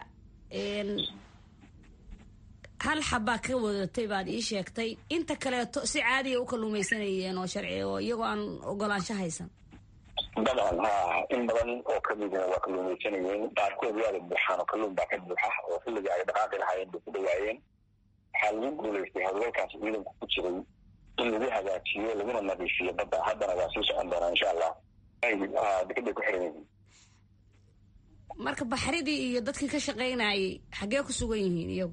hal xabaa ka wadatay baad ii sheegtay inta kaleeto si caadiya u kalluumaysanayeen oo sharci oo iyagoo aan ogolaansho haysan dabcan ha in badan oo kamidina waa kalluumaysanayeen qaarkood waada buuxaan oo kalluun baa ka buuxa oo xilliga ay dhaqaaqi lahaayeen bay ku dhawaayeen waxaa lagu guulaystay howlgalkaas ciidanku ku jiray in lagu hagaajiyo laguna nadiifiyo badda haddana waa sii socon doonaa insha allah dekeday ku xiran yihiin marka baxridii iyo dadkii ka shaqaynayay xaggee ku sugan yihiin iyagu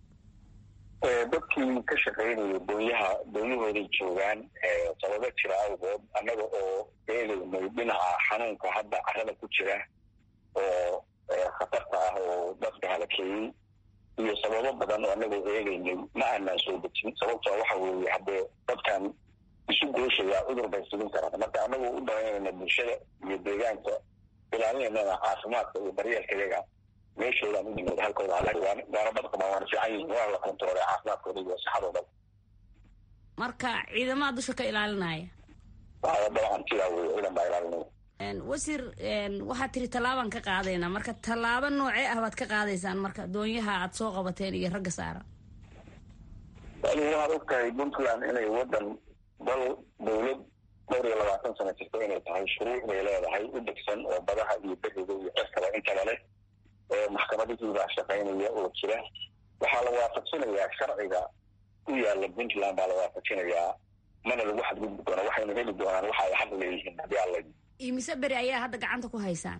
dadkii ka shaqaynaya doonyaha doonyahooday joogaan sababo jira awgood annaga oo eegaynay dhinaca xanuunka hadda carada ku jira oo khatarta ah oo dadka halakeeyey iyo sababo badan oo annagoo eegaynay ma aanaan soo dejin sababtoo waxa weeye haddee dadkan isu gooshaya cudur bay sugin karaan marka annagoo u danaynayna bulshada iyo deegaanka ilaalinaynana caafimaadka iyo daryeelka iyaga meeshoodaan u nimid halkooda waana bad qabaan waana fiican yihiin waa la kontaroolay caafimaadkooda iyo sixadooda marka ciidamada dusha ka ilaalinaya waa dabcan sidaa weye ciidan baa ilaalinaya wasiir waxaad tiri tallaabaan ka qaadaynaa marka tallaabo noocee ah baad ka qaadaysaan marka doonyaha aad soo qabateen iyo ragga saaran wali waxaad ogtahay puntland inay wadan dal dawlad dhowr iyo labaatan sano jirta inay tahay shuruuc bay leedahay u degsan oo badaha iyo beriga iyo cirkaba intaba leh maxkamadihii baa shaqaynaya oo jira waxaa la waafajinayaa sharciga u yaala puntland baa la waafajinayaa mana lagu xadgudbi doona waxayna heli doonaan waxa ay xaq leeyihiin haddii alla imise beri ayaa hadda gacanta ku haysaan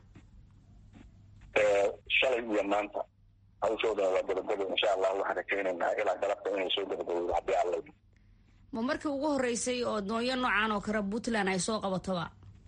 shalay iyo maanta hawshoodana waa gabagabo insha allah waxaan rajaynaynaa ilaa galabta inay soo gabagabowdo haddii alla ma markii ugu horreysay oo doonyo noocan oo kale puntland ay soo qabatoba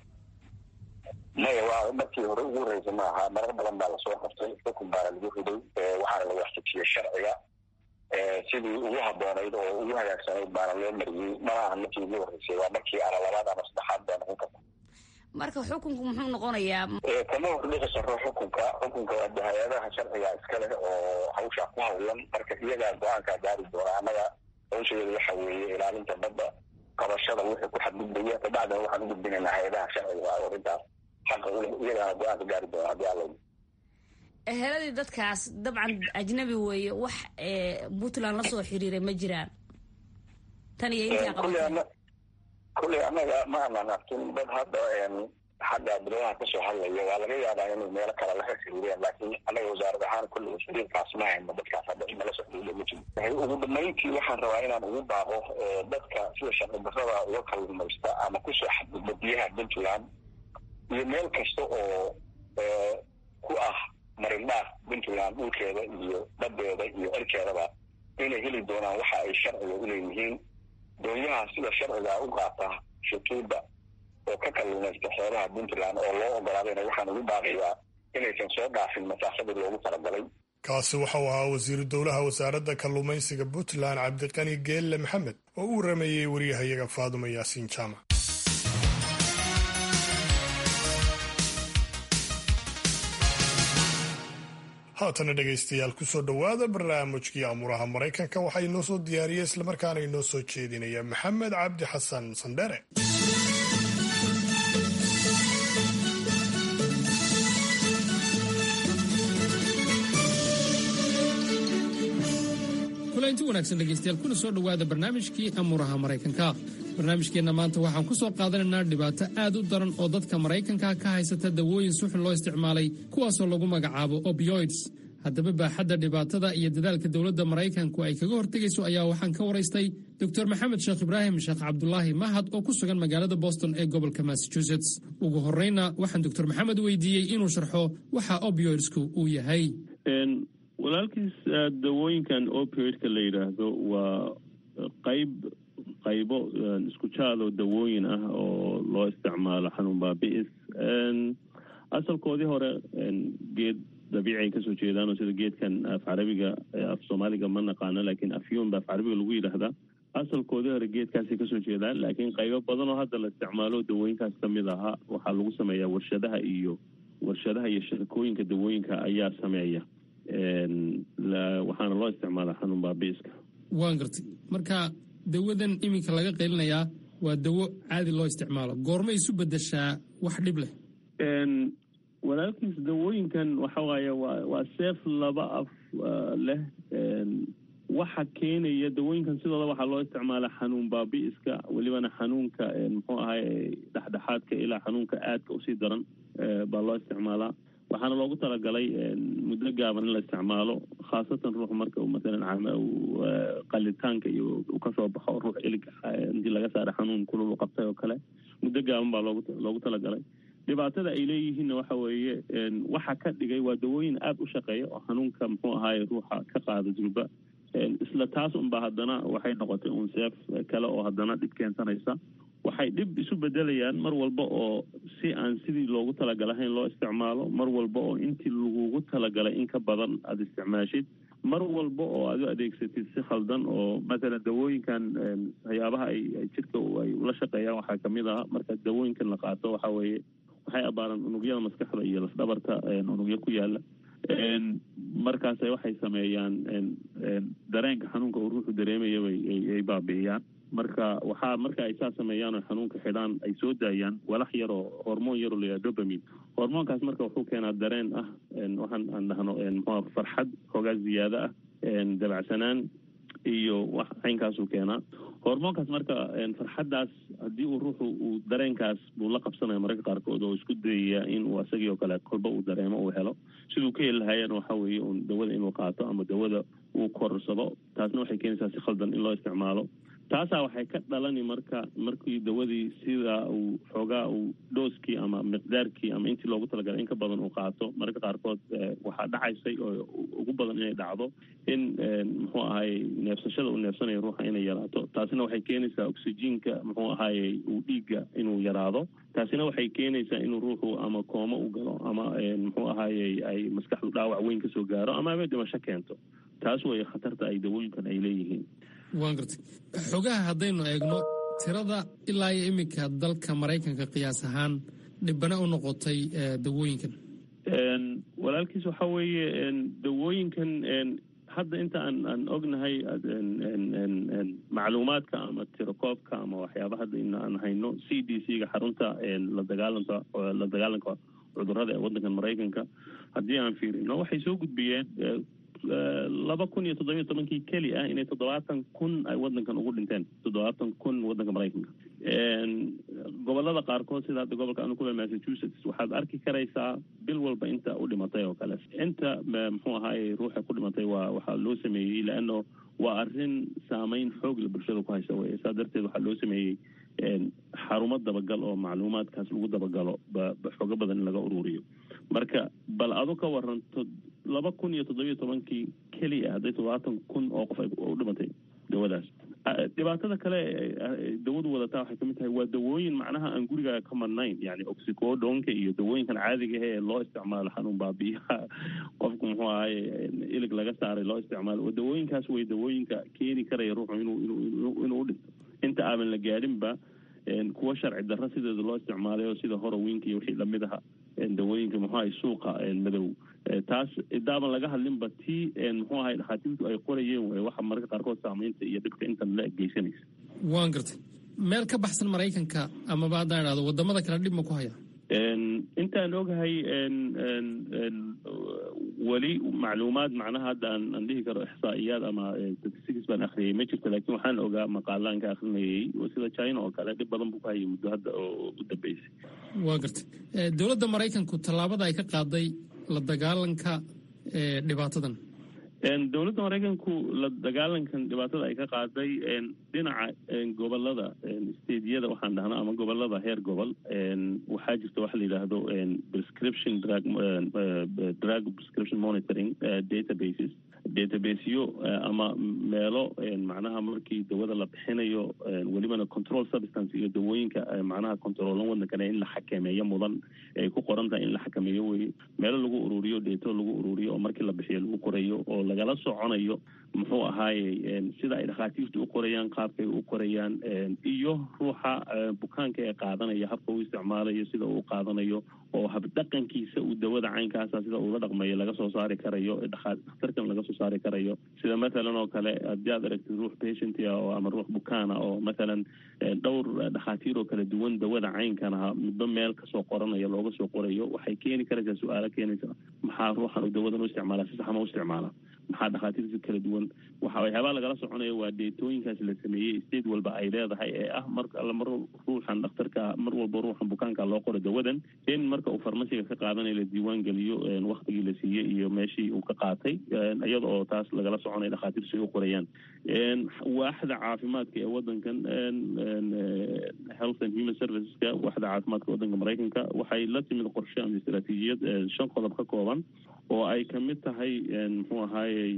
maya waa markii hore ugu horreysay ma aha marar badan baa lasoo qabtay xukun baana lagu riday waxaana la waafajiyey sharciga sidii ugu haboonayd oo ugu hagaagsanayd baana loo mariyey mana aha markii ugu horreysay waa markii ana labaad ama saddexaad baa noqon karta marka xukunku muxuu noqonayaa kama hordhici karo xukunka xukunka waa hay-adaha sharciga iska leh oo hawshaa ku hawlan marka iyagaa go-aankaa gaari doona annaga hawsheeda waxa weeye ilaalinta badda qabashada wixii ku xadgudbaya kabacdina waxaan u gudbinaynaa hay-adaha sharciga arrintaas xaqa uleh iyagaana go-aanka gaari doona haddii alla eheladii dadkaas dabcan ajnabi weeye wax puntland lasoo xiriiray ma jiraan tan iyo intaa qabatay kulley annaga ma aanan arkin dad hadda xagga bilaha kasoo hadlaya waa laga yaabaa inay meelo kale laga xiriireen laakiin annaga wasaarad ahaan kulley xiriirkaas ma hayno dadkaas hadda inala soo xiriiriya ma jiro ugu dambeyntii waxaan rabaa inaan ugu baaqo dadka sida sharci darrada uga kalluumaysta ama kusoo xadgudba biyaha puntland iyo meel kasta oo ku ah marindhaaf puntland dhulkeeda iyo badeeda iyo cirkeedaba inay heli doonaan waxa ay sharciga u leeyihiin doonyaha sida sharciga u qaata shutuuba oo ka kalluumaysta xeebaha puntland oo loo ogolaadayna waxaan ugu baaqiyaa inaysan soo dhaafin masaafadii loogu talagalay kaasi waxau ahaa wasiiru dowlaha wasaaradda kalluumaysiga puntland cabdiqani geelle maxamed oo u warameeyey waryahayaga faadumo yaasiin jaamac haatana dhegaystayaal kusoo dhowaada barnaamijkii amuuraha maraykanka waxaa inoo soo diyaariyey islamarkaana inoo soo jeedinaya maxamed cabdi xasan sandhere kulanti wanaagsan dhegaystayaal kuna soo dhowaada barnaamijkii amuuraha maraykanka barnaamijkeenna maanta waxaan ku soo qaadanaynaa dhibaato aad u daran oo dadka maraykanka ka haysata dawooyin suxun loo isticmaalay kuwaasoo lagu magacaabo opioids haddaba baaxadda dhibaatada iyo dadaalka dowladda maraykanku ay kaga hortegayso ayaa waxaan ka waraystay doctor maxamed sheekh ibraahim sheekh cabdulaahi mahad oo ku sugan magaalada boston ee gobolka massachusetts ugu horreyna waxaan doctor maxamed weydiiyey inuu sharxo waxa opioidsku uu yahay walaalkiis dawooyinkan opioidka la yidhaahdo waa qayb qaybo isku jaadoo dawooyin ah oo loo isticmaalo xanuun baabi'is asalkoodii hore geed dabiici ay kasoo jeedaan oo sida geedkan af carabiga af soomaaliga ma naqaano laakiin afyuun ba af carabiga lagu yidhaahdaa asalkoodii hore geedkaasay kasoo jeedaan laakiin qaybo badan oo hadda la isticmaalo dawooyinkaas kamid ahaa waxaa lagu sameeyaa warshadaha iyo warshadaha iyo shirkooyinka dawooyinka ayaa sameeya waxaana loo isticmaalaa xanuun baabiiska waan gartay marka dawadan iminka laga qaylinayaa waa dawo caadi loo isticmaalo goorma isu bedeshaa wax dhib leh walaalkiis dawooyinkan waxa waaye waa waa seef laba af leh waxa keenaya dawooyinkan sidooda waxaa loo isticmaalaa xanuun baabi'iska welibana xanuunka muxuu ahay dhexdhexaadka ilaa xanuunka aadka usii daran baa loo isticmaalaa waxaana loogu talagalay muddo gaaban in la isticmaalo khaasatan ruux marka maalan qalitaanka iyo uu kasoo baxo ruux ilig intii laga saara xanuun kulul u qabtay oo kale muddo gaaban baa loogu loogu talagalay dhibaatada ay leeyihiinna waxa weeye waxa ka dhigay waa dawooyin aada u shaqeeya oo xanuunka muxuu ahaaye ruuxa ka qaada durba isla taas unba haddana waxay noqotay un seef kale oo haddana dhib keensanaysa waxay dhib isu bedelayaan mar walba oo si aan sidii loogu talagalahayn loo isticmaalo mar walba oo intii lagugu talagalay in ka badan aada isticmaashid mar walba oo aad u adeegsatid si khaldan oo mathalan dawooyinkan waxyaabaha ay jirka ay ula shaqeeyaan waxaa kamid ah marka dawooyinkan la qaato waxa weeye waxay abaaraan unugyada maskaxda iyo lafdhabarta unugyo ku yaala markaas waxay sameeyaan dareenka xanuunka uu ruuxu dareemaya ay baabi'iyaan marka waxaa marka ay saa sameeyaan oo xanuunka xidhaan ay soo daayaan walax yar oo hormoon yaroo layaha dobamin hormoonkaas marka wuxuu keenaa dareen ah waxaan aan dhahno mxua farxad hoogaa ziyaado ah dabacsanaan iyo wax caynkaasuu keenaa hormoonkaas marka farxaddaas haddii uu ruuxu uu dareenkaas buu la qabsanaya mararka qaarkood oo isku dayaya in uu isagii oo kale kolba uu dareemo uu helo siduu ka heli lahaayana waxa weeye un dawada inuu qaato ama dawada uu korsado taasna waxay keenaysaa si khaldan in loo isticmaalo taasaa waxay ka dhalani marka markii dawadii sida uu xoogaa uu dhooskii ama miqdaarkii ama intii loogu talagalay in ka badan uu qaato mararka qaarkood waxaa dhacaysay oo ugu badan inay dhacdo in muxuu ahaye neefsashada uu neefsanayo ruuxa inay yaraato taasina waxay keenaysaa oxyjiinka muxuu ahaye uu dhiigga inuu yaraado taasina waxay keenaysaa inuu ruuxu ama koomo u galo ama muxuu ahaye ay maskaxdu dhaawac weyn kasoo gaaro ama aba dhimasho keento taas way khatarta ay dawooyinkan ay leeyihiin waan gartay xogaha haddaynu eegno tirada ilaa iyo iminka dalka maraykanka qiyaas ahaan dhibana u noqotay dawooyinkan walaalkiis waxa weeye dawooyinkan hadda inta aan aan ognahay macluumaadka ama tirakoobka ama waxyaaba hadda in aan hayno c d c ga xarunta la dagaalanka la dagaalanka cudurada ee waddankan maraykanka haddii aan fiirino waxay soo gudbiyeen laba kun iyo toddobiyo tobankii keli ah inay toddobaatan kun ay waddankan ugu dhinteen toddobaatan kun waddanka maraykanka gobolada qaarkood sida hadda gobolka anu kule massachusetts waxaad arki karaysaa bil walba inta u dhimatay oo kale inta muxuu ahaaye ruuxa ku dhimatay waa waxaa loo sameeyey leano waa arrin saameyn xoog la bulshada ku haysa weye saa darteed waxaa loo sameeyey xarumo dabagal oo macluumaadkaas lagu dabagalo xoogo badan in laga ururiyo marka bal adu ka waranto laba kun iyo toddobiyo tobankii keliya hadday toddobaatan kun oo qof ay u dhimatay dawadaas dhibaatada kale dawadu wadataa waxay kamid tahay waa dawooyin macnaha aan gurigaaga ka madnayn yani oxicodonka iyo dawooyinkan caadiga ee loo isticmaalo xanuun baabiyaha qofku muxuu ahaye ilig laga saaray loo isticmaalo dawooyinkaas way dawooyinka keeni karaya ruuxu inuu inuu inuu udhinto inta aadan la gaadhinba kuwa sharci darro sideeda loo isticmaalayo sida horowinka iyo wixii lamid aha dawooyinka muxuu ahay suuqa madow taas idaaban laga hadlinba tii muxuu ahay dhakhaatiirtu ay qorayeen way waxa mararka qaarkood saamaynta iyo dhibka intan la geysanaysa waan gartay meel ka baxsan maraykanka amaba haddaan idhahdo wadamada kale dhib ma ku haya intaan ogahay weli macluumaad macnaha hadda aan aan dhihi karo ixsaa'iyaad ama statistics baan akhriyay ma jirto laakiin waxaan ogaa maqaalaan ka akhrinayay sida china oo kale dhib badan buu ku hayay muddo hadda oo u dambeysay waa gartay dowladda maraykanku tallaabada ay ka qaaday la dagaalanka dhibaatadan dowladda maraykanku la dagaalankan dhibaatada ay ka qaaday dhinaca gobolada stediyada waxaan dhahnaa ama gobolada heer gobol waxaa jirta waxa la yidhaahdo prescription drug drug prescription monitoring databases databaseyo ama meelo macnaha markii dawada la bixinayo welibana control substance iyo dawooyinka macnaha controolan wadankana in la xakameeyo mudan ay ku qoran tahay in la xakameeyo weye meelo lagu ururiyo deeto lagu ururiyo oo markii la bixiyo lagu qorayo oo lagala soconayo muxuu ahaaye sida ay dhakhaatiirtu u qorayaan qaabkay u qorayaan iyo ruuxa bukaanka ee qaadanaya habka uu isticmaalayo sida uu qaadanayo oo habdhaqankiisa uu dawada caynkaasa sida uula dhaqmayo laga soo saari karayo dhakhtarkan laga soo saari karayo sida mathalan oo kale haddii aad aragtid ruux patient ah oo ama ruux bukaana oo mathalan dhowr dhakhaatiir oo kala duwan dawada caynkan aha midba meel kasoo qoranaya looga soo qorayo waxay keeni karaysaa su-aalo keenaysa maxaa ruuxan uu dawadan u isticmaala si saxma u isticmaala maxaa dhakhaatiirta kala duwan waxa waxyaabaa lagala soconaya waa deetooyinkaas la sameeyey state walba ay leedahay ee ah mar alla mar ruuxan dhakhtarka mar walba ruuxan bukaanka loo qoro dawadan in marka uu farmasiga ka qaadanayo la diiwaan geliyo waktigii la siiyey iyo meeshii uu ka qaatay iyada oo taas lagala soconaya dhakhaatiirtu ay u qorayaan waaxda caafimaadka ee wadankan health and human serviceska waaxda caafimaadka wadanka maraykanka waxay la timid qorshe ama istaraatiijiyad shan qodob ka kooban oo ay kamid tahay muxuu ahaayey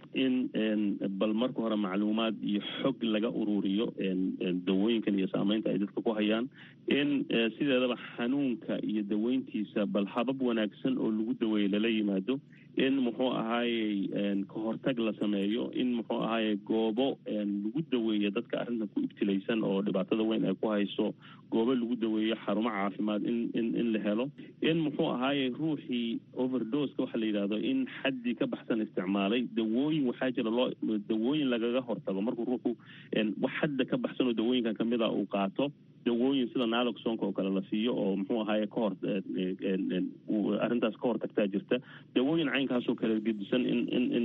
in bal marka hore macluumaad iyo xog laga ururiyo dawooyinkan iyo saameynta ay dadka ku hayaan in sideedaba xanuunka iyo daweyntiisa bal habab wanaagsan oo lagu daweeyo lala yimaado in muxuu ahaayey kahortag la sameeyo in muxuu ahaayey goobo lagu daweeyo dadka arrintan ku ibtilaysan oo dhibaatada weyn ay ku hayso goobo lagu daweeyo xarumo caafimaad in in in la helo in muxuu ahaayey ruuxii overdoska waxa la yidhahdo in xaddii ka baxsan isticmaalay dawooyin waxaa jira loo dawooyin lagaga hortago markuu ruuxu wax xadda ka baxsan oo dawooyinkan kamid a uu qaato dawooyin sida naloxonka oo kale la siiyo oo muxuu ahaaye kahor arrintaas ka hortagtaa jirta dawooyin caynkaasoo kale gedisan in in in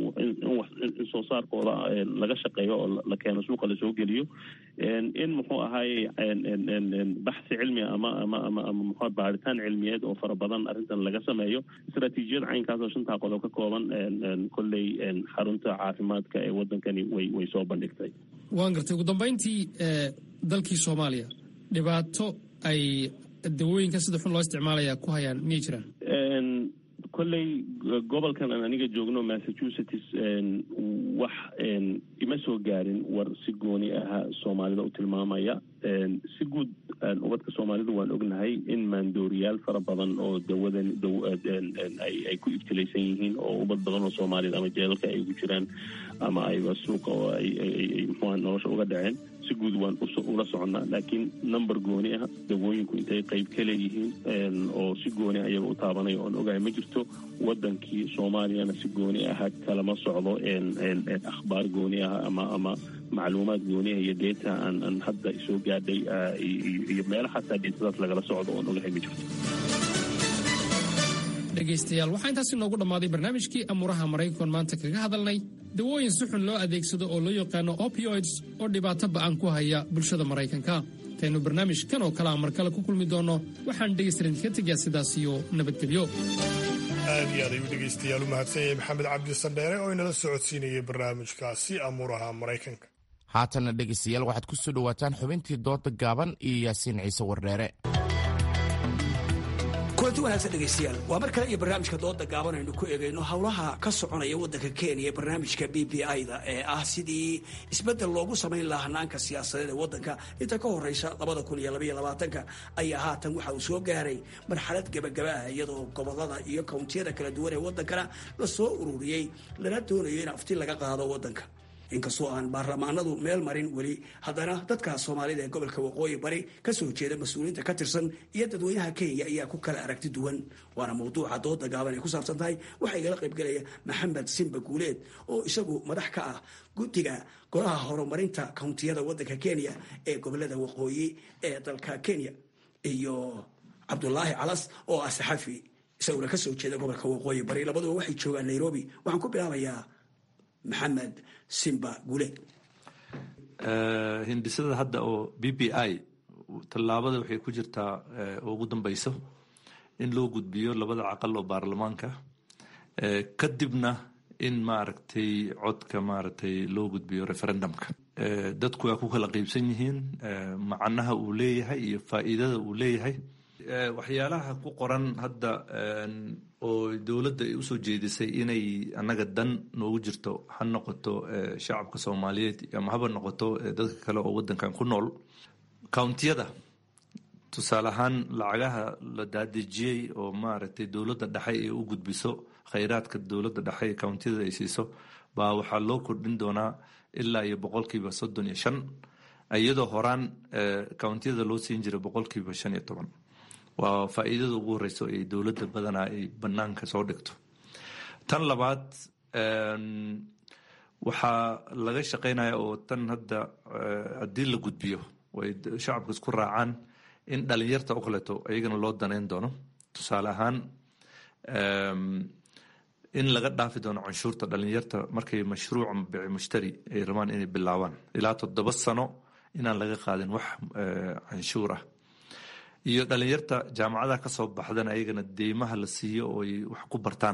in soo saarkooda laga shaqeeyo oo la keeno suuqa lasoo geliyo in muxuu ahaaye baxsi cilmi ama ama ama ama muxuu baaritaan cilmiyeed oo fara badan arrintan laga sameeyo istaraatiijiyad caynkaas oo shantaa qodob ka kooban kolley xarunta caafimaadka ee wadankani way way soo bandhigtay waan gartay ugu dambayntii dalkii soomaaliya dhibaato ay dawooyinka sida xun loo isticmaalaya ku hayaan miyay jiraan kolley gobolkan aan aniga joogno massachusetts wax ima soo gaarin war si gooni aha soomaalida u tilmaamaya si guud ubadka soomaalidu waan ognahay in maandooriyaal fara badan oo dawadan ay ku ibtilaysan yihiin oo ubad badan oo soomaalida ama jeelalka ay ugu jiraan ama ayba suuqa oo ay mxua nolosha uga dhaceen si guud waan ula soconnaa laakiin number gooni ah dawooyinku intay qayb ka leeyihiin oo si gooni ah iyaga u taabanaya oon ogahay ma jirto wadankii soomaaliyana si gooni aha kalama socdo akhbaar gooni ah ama ama macluumaad gooniah iyo deeta aan aan hadda soo gaadhay iyo meelo xataa deetadaas lagala socdo oon ogahay ma jirto dhegaystayaal waxaa intaasi noogu dhammaaday barnaamijkii amuuraha maraykan maanta kaga hadalnay dawooyin si xun loo adeegsado oo loo yaqaano opioids oo dhibaato ba'an ku haya bulshada maraykanka intaynu barnaamijkan oo kalea mar kale ku kulmi doonno waxaan dhegaystarin ka tegaa sidaas iyo nabadgelyo aad iyo aad ayuu dhegaystayaal u mahadsan yahay maxamed cabdi sandheere oo inala socodsiinayay barnaamijkaasi amuuraha maraykanka haatanna dhegaystayaal waxaad ku soo dhowaataan xubintii dooda gaaban iyo yaasiin ciise wardheere kulanti wanaagsan dhegaystayaal waa mar kale iyo barnaamijka dooda gaaban aynu ku eegayno howlaha ka soconaya waddanka kenya ee barnaamijka b b i-da ee ah sidii isbeddel loogu samayn lahaa hanaanka siyaasadeed ee waddanka inta ka horeysa labada kun iyo labaiyo labaatanka ayaa haatan waxa uu soo gaaray marxalad gebagaba ah iyadoo gobolada iyo kawntiyada kala duwan ee waddankana la soo ururiyey lana doonayo in afti laga qaado waddanka inkastoo aan baarlamaanadu meel marin weli haddana dadka soomaalida ee gobolka waqooyi bari kasoo jeeda mas-uuliyiinta ka tirsan iyo dadweynaha kenya ayaa ku kala aragti duwan waana mawduuca dooda gaaban ay ku saabsan tahay waxaa igala qaybgelaya maxamed simba guuleed oo isagu madax ka ah guddiga golaha horumarinta kawntiyada waddanka kenya ee gobolada waqooyi ee dalka kenya iyo cabdulaahi calas oo ah saxafi isaguna kasoo jeeda gobolka waqooyi bari labaduba waxay joogaan nairobi waxaan ku bilaabayaa maxamed simba guuleed hindisada hadda oo b b i tallaabada waxay ku jirtaa ugu dambeyso in loo gudbiyo labada caqal oo baarlamaanka kadibna in maaragtay codka maaragtay loo gudbiyo referendumka dadku waa ku kala qeybsan yihiin macnaha uu leeyahay iyo faa'iidada uu leeyahay waxyaalaha ku qoran hadda oo dowladda ay usoo jeedisay inay annaga dan noogu jirto ha noqoto shacabka soomaaliyeed ama haba noqoto dadka kale oo waddankan ku nool countiyada tusaale ahaan lacagaha la daadejiyey oo maaragtay dowladda dhexe ay u gudbiso khayraadka dowladda dhexe ee countiyada ay siiso baa waxaa loo kordhin doonaa ilaa iyo boqolkiiba soddon iyo shan iyadoo horaan countiyada loo siin jiray boqolkiiba shan iyo toban waa faa'iidada ugu horeyso ee dowladda badanaa ay banaanka soo dhigto tan labaad waxaa laga shaqeynaya oo tan hadda haddii la gudbiyo way shacabka isku raacaan in dhalinyarta oo kaleeto iyagana loo daneyn doono tusaale ahaan in laga dhaafi doono canshuurta dhalinyarta markay mashruuca bici mushtari ay rabaan inay bilaabaan ilaa toddoba sano inaan laga qaadin wax canshuur ah iyo dhalinyarta jaamacadaha kasoo baxdan ayagana deymaha la siiyo oo ay wax ku bartaan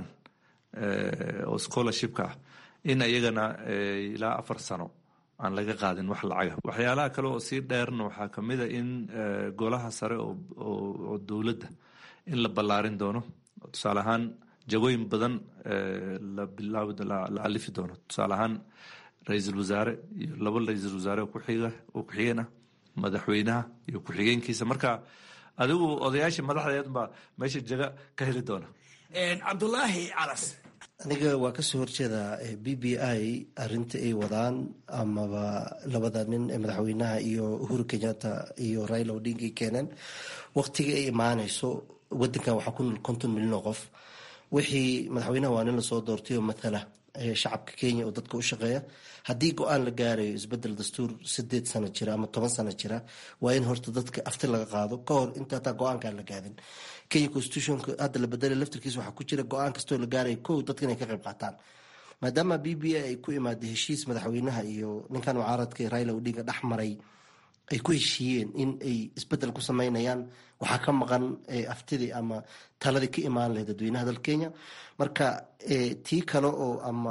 oo scholarshipka ah in ayagana ilaa afar sano aan laga qaadin wax lacaga waxyaalaha kale oo sii dheerna waxaa kamid a in golaha sare oo dowladda in la ballaarin doono tusaale ahaan jagooyin badan la bilaab la alifi doono tusaale ahaan ra-iisul wasaare iyo laba ra-iisul wasaare oo kuxiga oo ku-xigeen ah madaxweynaha iyo ku-xigeenkiisa marka adigu odayaashii madaxdeed baa meesha jaga ka heli doona cabdulaahi calas aniga waa kasoo horjeedaa b b i arinta ay wadaan amaba labada nin ee madaxweynaha iyo uhuru kenyatta iyo raila odinga ay keeneen waqtiga ay imaaneyso wadankan waxaa ku nool konton milyan oo qof wixii madaxweynaha waa nin lasoo doortay oo mathala shacabka kenya oo dadka u shaqeeya haddii go-aan la gaarayo isbedel dastuur sideed sano jira ama toban sano jira waa in horta dadka afti laga qaado ka hor inta hataa go-aankaan la gaadin kenya constitutionka hadda la bedelay laftirkiisa waxaa ku jira go-aan kastoo la gaarayo kow dadka inay ka qayb qaataan maadaama b b a ay ku imaaday heshiis madaxweynaha iyo ninkan mucaaradka raila odinga dhex maray ay ku heshiiyeen in ay isbedel ku sameynayaan waxaa ka maqan aftidii ama taladii ka imaan lahayd dadweynaha dalka kenya marka tii kale oo ama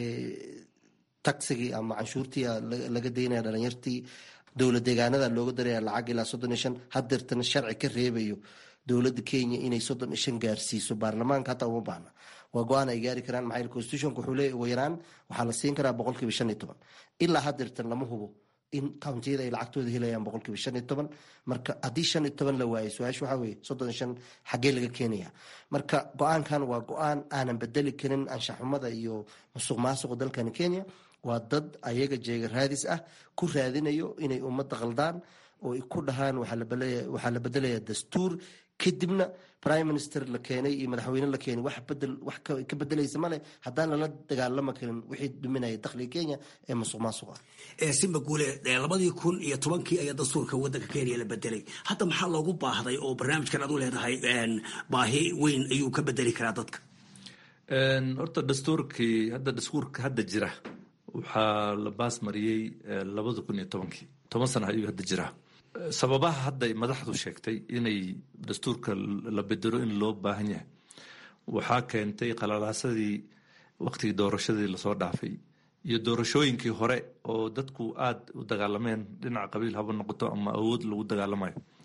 taxigii ama canshuurtii laga daynaya dhalinyartii dowla deegaanada looga daraya lacag ilaa soddon iyo shan hadeertana sharci ka reebayo dowladda kenya inay soddon iyo shan gaarsiiso baarlamaanka hataa uma baahna waa go-aan ay gaari karaan maxaa constitutionka wuxuu leeyahy ugu yaraan waxaa la siin karaa boqolkiiba shan iyo toban ilaa hadeertan lama hubo in countiyada ay lacagtooda helayaan boqolkiiba shan iyo toban marka haddii shan iyo toban la waayo su-aasha waxaa weye soddon iyo shan xaggee laga keenaya marka go-aankan waa go-aan aanan bedeli karin anshaxumada iyo musuq maasuqa dalkani kenya waa dad ayaga jeega raadis ah ku raadinayo inay ummadda qaldaan oo ay ku dhahaan waxaa la bedelaya dastuur kadibna prime minister la keenay iyo madaxweyne la keenay wax bedel wax ka bedelaysa male haddaan lala dagaalama karin wixii duminaya dakhliga kenya ee musuq maasuqa simba guule labadii kun iyo tobankii ayaa dastuurka wadanka kenya la bedelay hadda maxaa loogu baahday oo barnaamijkan aad u leedahay baahi weyn ayuu ka bedeli karaa dadka horta dastuurkii hadda dastuurka hadda jira waxaa la baas mariyey labada kun iyo tobankii toban sana ayuu hadda jiraa sababaha hadda ay madaxdu sheegtay inay dastuurka la bedelo in loo baahan yahay waxaa keentay qalalaasadii waqtigii doorashadii lasoo dhaafay iyo doorashooyinkii hore oo dadku aada u dagaalameen dhinaca qabiil haba noqoto ama awood lagu dagaalamayo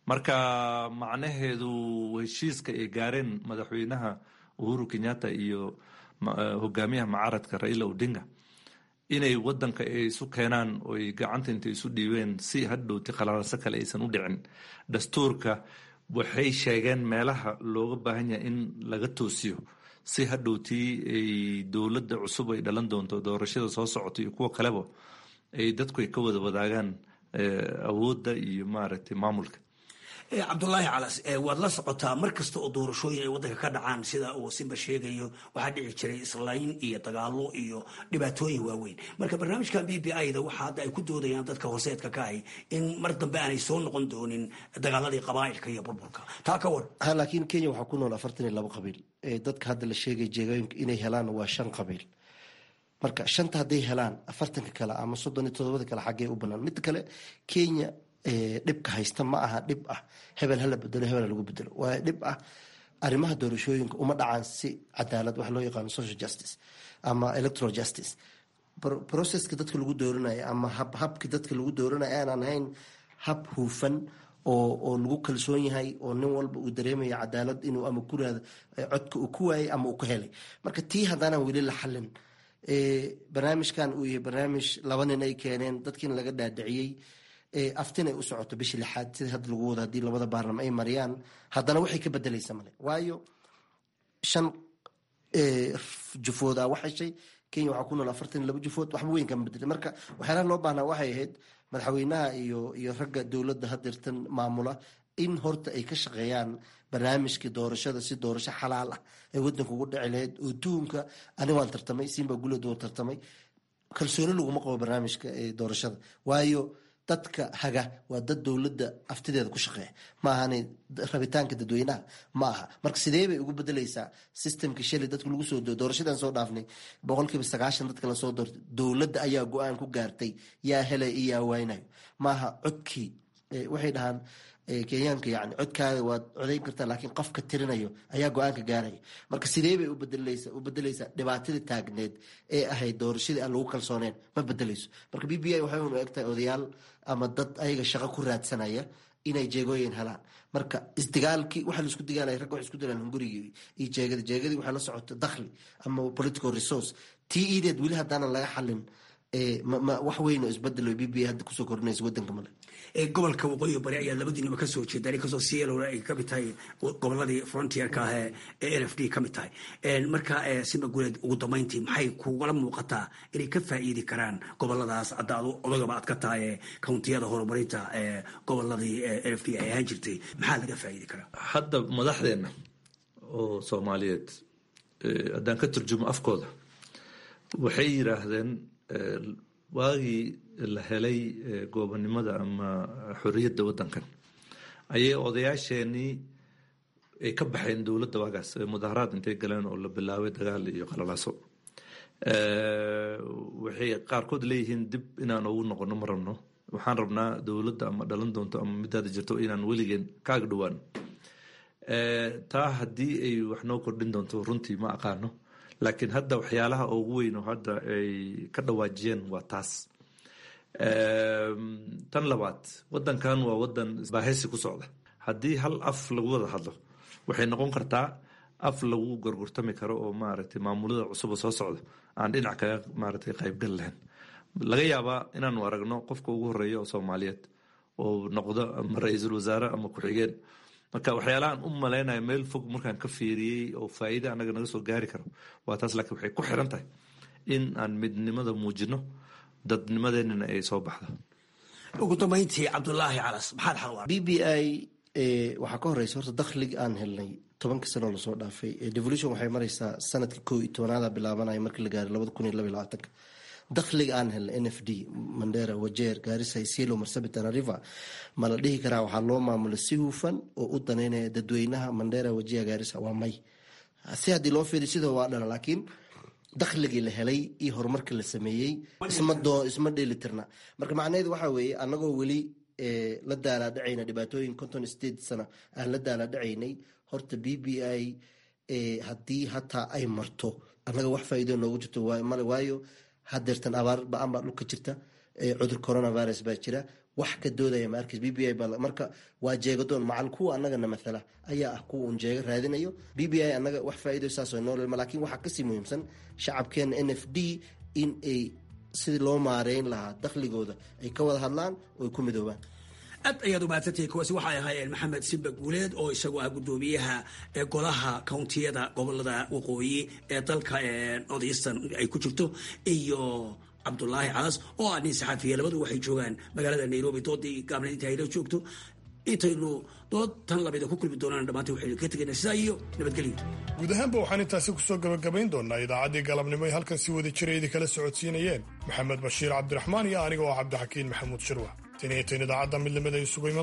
marka macnaheedu heshiiska ay gaareen madaxweynaha uhuru kenyatta iyo hogaamiyaha mucaaradka raila odinga inay wadanka ay isu keenaan oy gacanta intay isu dhiibeen si hadhowti khalalaso kale aysan u dhicin dastuurka waxay sheegeen meelaha looga baahan yahay in laga toosiyo si hadhowtii ay dowladda cusub ay dhalan doonto doorashada soo socota iyo kuwa kaleba ay dadku ay ka wada wadaagaan awoodda iyo maaragtay maamulka cabdulaahi calas waad la socotaa mar kasta oo doorashooyin ay wadanka ka dhacaan sida uu simba sheegayo waxaa dhici jiray islayn iyo dagaalo iyo dhibaatooyin waaweyn marka barnaamijkan b b i da waxa hadda ay ku doodayaan dadka hooseedka ka ahi in mar dambe aanay soo noqon doonin dagaaladii qabaailka iyo burburka taa ka war ha laakiin kenya waxaa ku nool afartan iyo labo qabiil dadka hadda la sheegay jeegooyinka inay helaan waa shan qabiil marka shanta hadday helaan afartanka kale ama soddon iyo todobada kale xaggee u banaan mid kale kenya dhibka haysta ma aha dhib ah hebel hala bedelo hebel lagu bedelo waa dhib ah arrimaha doorashooyinka uma dhacaan si cadaalad wax loo yaqaano social justice ama electoral justice processka dadka lagu dooranayo ama habka dadka lagu dooranayo aanan ahayn hab huufan oo oo lagu kalsoon yahay oo nin walba uu dareemayo cadaalad inuu ama kuraada codka uu ku waayay ama uu ka helay marka tii haddaanaan weli la xalin barnaamijkan uu yahay barnaamij laba nin ay keeneen dadkiina laga dhaadhiciyey aftin ay u socoto bishii lixaad sida hadda lagu wado haddii labada baarlama ay mariyaan haddana waxay ka bedelaysa male waayo shan jufood a wax heshay kenya waxaa ku nool afartan iyo laba jufood waxba weyn kama bedelay marka waxyaalaha loo baahnaa waxay ahayd madaxweynaha iyo iyo ragga dowladda hadeertan maamula in horta ay ka shaqeeyaan barnaamijkii doorashada si doorasho xalaal ah ay wadanka ugu dhici lahayd oo tuhumka ani waan tartamay simba gulad waan tartamay kalsooni laguma qabo barnaamijka doorashada waayo dadka haga waa dad dowladda aftideeda ku shaqeeya ma ahani rabitaanka dadweynaha ma aha marka sidee bay ugu bedeleysaa systemka shalay dadka lagu soo doorashadan soo dhaafnay boqolkiiba sagaashan dadka lasoo doortay dowladda ayaa go-aan ku gaartay yaa helay iyo yaa waynayo maaha codkii waxay dhahaan kenyaanka yani codkaada waad codayn kartaa laakiin qofka tirinayo ayaa go-aanka gaaraya marka sidee bay ubedeleysa u bedeleysaa dhibaatadii taagneed ee ahayd doorashadii aan lagu kalsooneen ma bedeleyso marka b b i waxay unu egtahay odayaal ama dad ayaga shaqo ku raadsanaya inay jeegooyin helaan marka isdigaalkii waxa laisku digaalaya ragga waxay isku dilaan hungurigii iyo jeegada jeegadii waxaa la socota dakhli ama political resource tii iideed weli haddaanan laga xalin wax weyn oo isbedelo b b i hadda kusoo kordhinaysa wadanka male gobolka waqooyi bari ayaa labadiinaba kasoo jeeda inkastoo cielo ay kamid tahay goboladii frontierka ah ee n f d kamid tahay marka sima guleed ugu dambeyntii maxay kugala muuqataa inay ka faa'iidi karaan goboladaas hadda adu odagaba aad ka tahay countiyada horumarinta goboladii n f d ay ahaan jirtay maxaa laga faa'iidi karaa hadda madaxdeena oo soomaaliyeed haddaan ka turjumo afkooda waxay yiraahdeen waagii la helay goobonimada ama xorriyadda waddankan ayay odayaasheenii ay ka baxeen dowladda waagaas mudaharaad intay galeen oo la bilaabay dagaal iyo qalalaaso waxay qaarkood leeyihiin dib inaan ugu noqono ma rabno waxaan rabnaa dowladda ama dhalan doonto ama midaada jirto inaan weligeen kaaga dhowaan taa haddii ay wax noo kordhin doonto runtii ma aqaano laakiin hadda waxyaalaha ugu weyn oo hadda ay ka dhawaajiyeen waa taas tan labaad wadankan waa wadan baahaysi ku socda haddii hal af lagu wada hadlo waxay noqon kartaa af lagu gorgortami karo oo maaragtay maamulada cusuba soo socda aan dhinac kaga maaragtay qaybgal lahayn laga yaabaa inaanu aragno qofka ugu horeeya oo soomaaliyeed oo noqdo ama ra-iisul wasaare ama ku-xigeen marka waxyaalahaan u malaynayo meel fog markaan ka fiiriyey oo faa'iida anaga naga soo gaari karo waa taas laakiin waxay ku xiran tahay in aan midnimada muujino dadnimadeenina ay soo baxdo ugu dambeyntii cabdulaahi calas maxaad xal b b i waxaa ka horeysa horta dakhliga aan helnay tobankii sanoo lasoo dhaafay devolution waxay mareysaa sanadka koo iyo tobanaada bilaabanaya markii la gaaray labada kun iyo laba iyo labaatanka dakhliga aan helnay n f d mandera wajeer gaarisa isielo marsabit tanariva ma la dhihi karaa waxaa loo maamula si hufan oo u daneynaya dadweynaha mandera wajiha gaarisa waa may si haddii loo fiiriy sidoo waa dhana laakiin dakhligii la helay iyo horumarka la sameeyey isma dheelitirna marka macnaheedu waxaa weeye anagoo weli la daalaadhacayna dhibaatooyin conton state sana aan la daalaadhacaynay horta b b i haddii hataa ay marto annaga wax faa'iido noogu jirto male waayo hadeertan abaar ba-an baa dhulka jirta cudur coronavirus baa jira wax ka doodaya ma arkaysa b b i marka waa jeegadoon macal kuwa annagana mathala ayaa ah kuwa uun jeega raadinayo b b i annaga wax faa'iido saasoo noolelma laakiin waxaa kasii muhiimsan shacabkeena n f d in ay sidii loo maareyn lahaa dakhligooda ay ka wada hadlaan oo ay ku midoobaan aad ayaad u mahadsantahay kuwaasi waxay ahaayeen maxamed simba guuleed oo isagoo ah guddoomiyaha ee golaha kountiyada gobolada waqooyi ee dalka northeastern ay ku jirto iyo cabdulaahi calas oo ah nin saxaafiya labadu waxay joogaan magaalada nairobi doodii gaabna inta ayla joogto intaynu dood tan lamida ku kulmi doonaan dhammaantay waxaynu ka tegaynaa sidaa iyo nabadgelyo guud ahaanba waxaan intaasi kusoo gabagabayn doonaa idaacaddii galabnimo ay halkan si wada jira idin kala socodsiinayeen maxamed bashiir cabdiraxmaan iyo aniga oo cabdixakiin maxamuud shirwa taniyo tan idaacadda midnimada isugu iman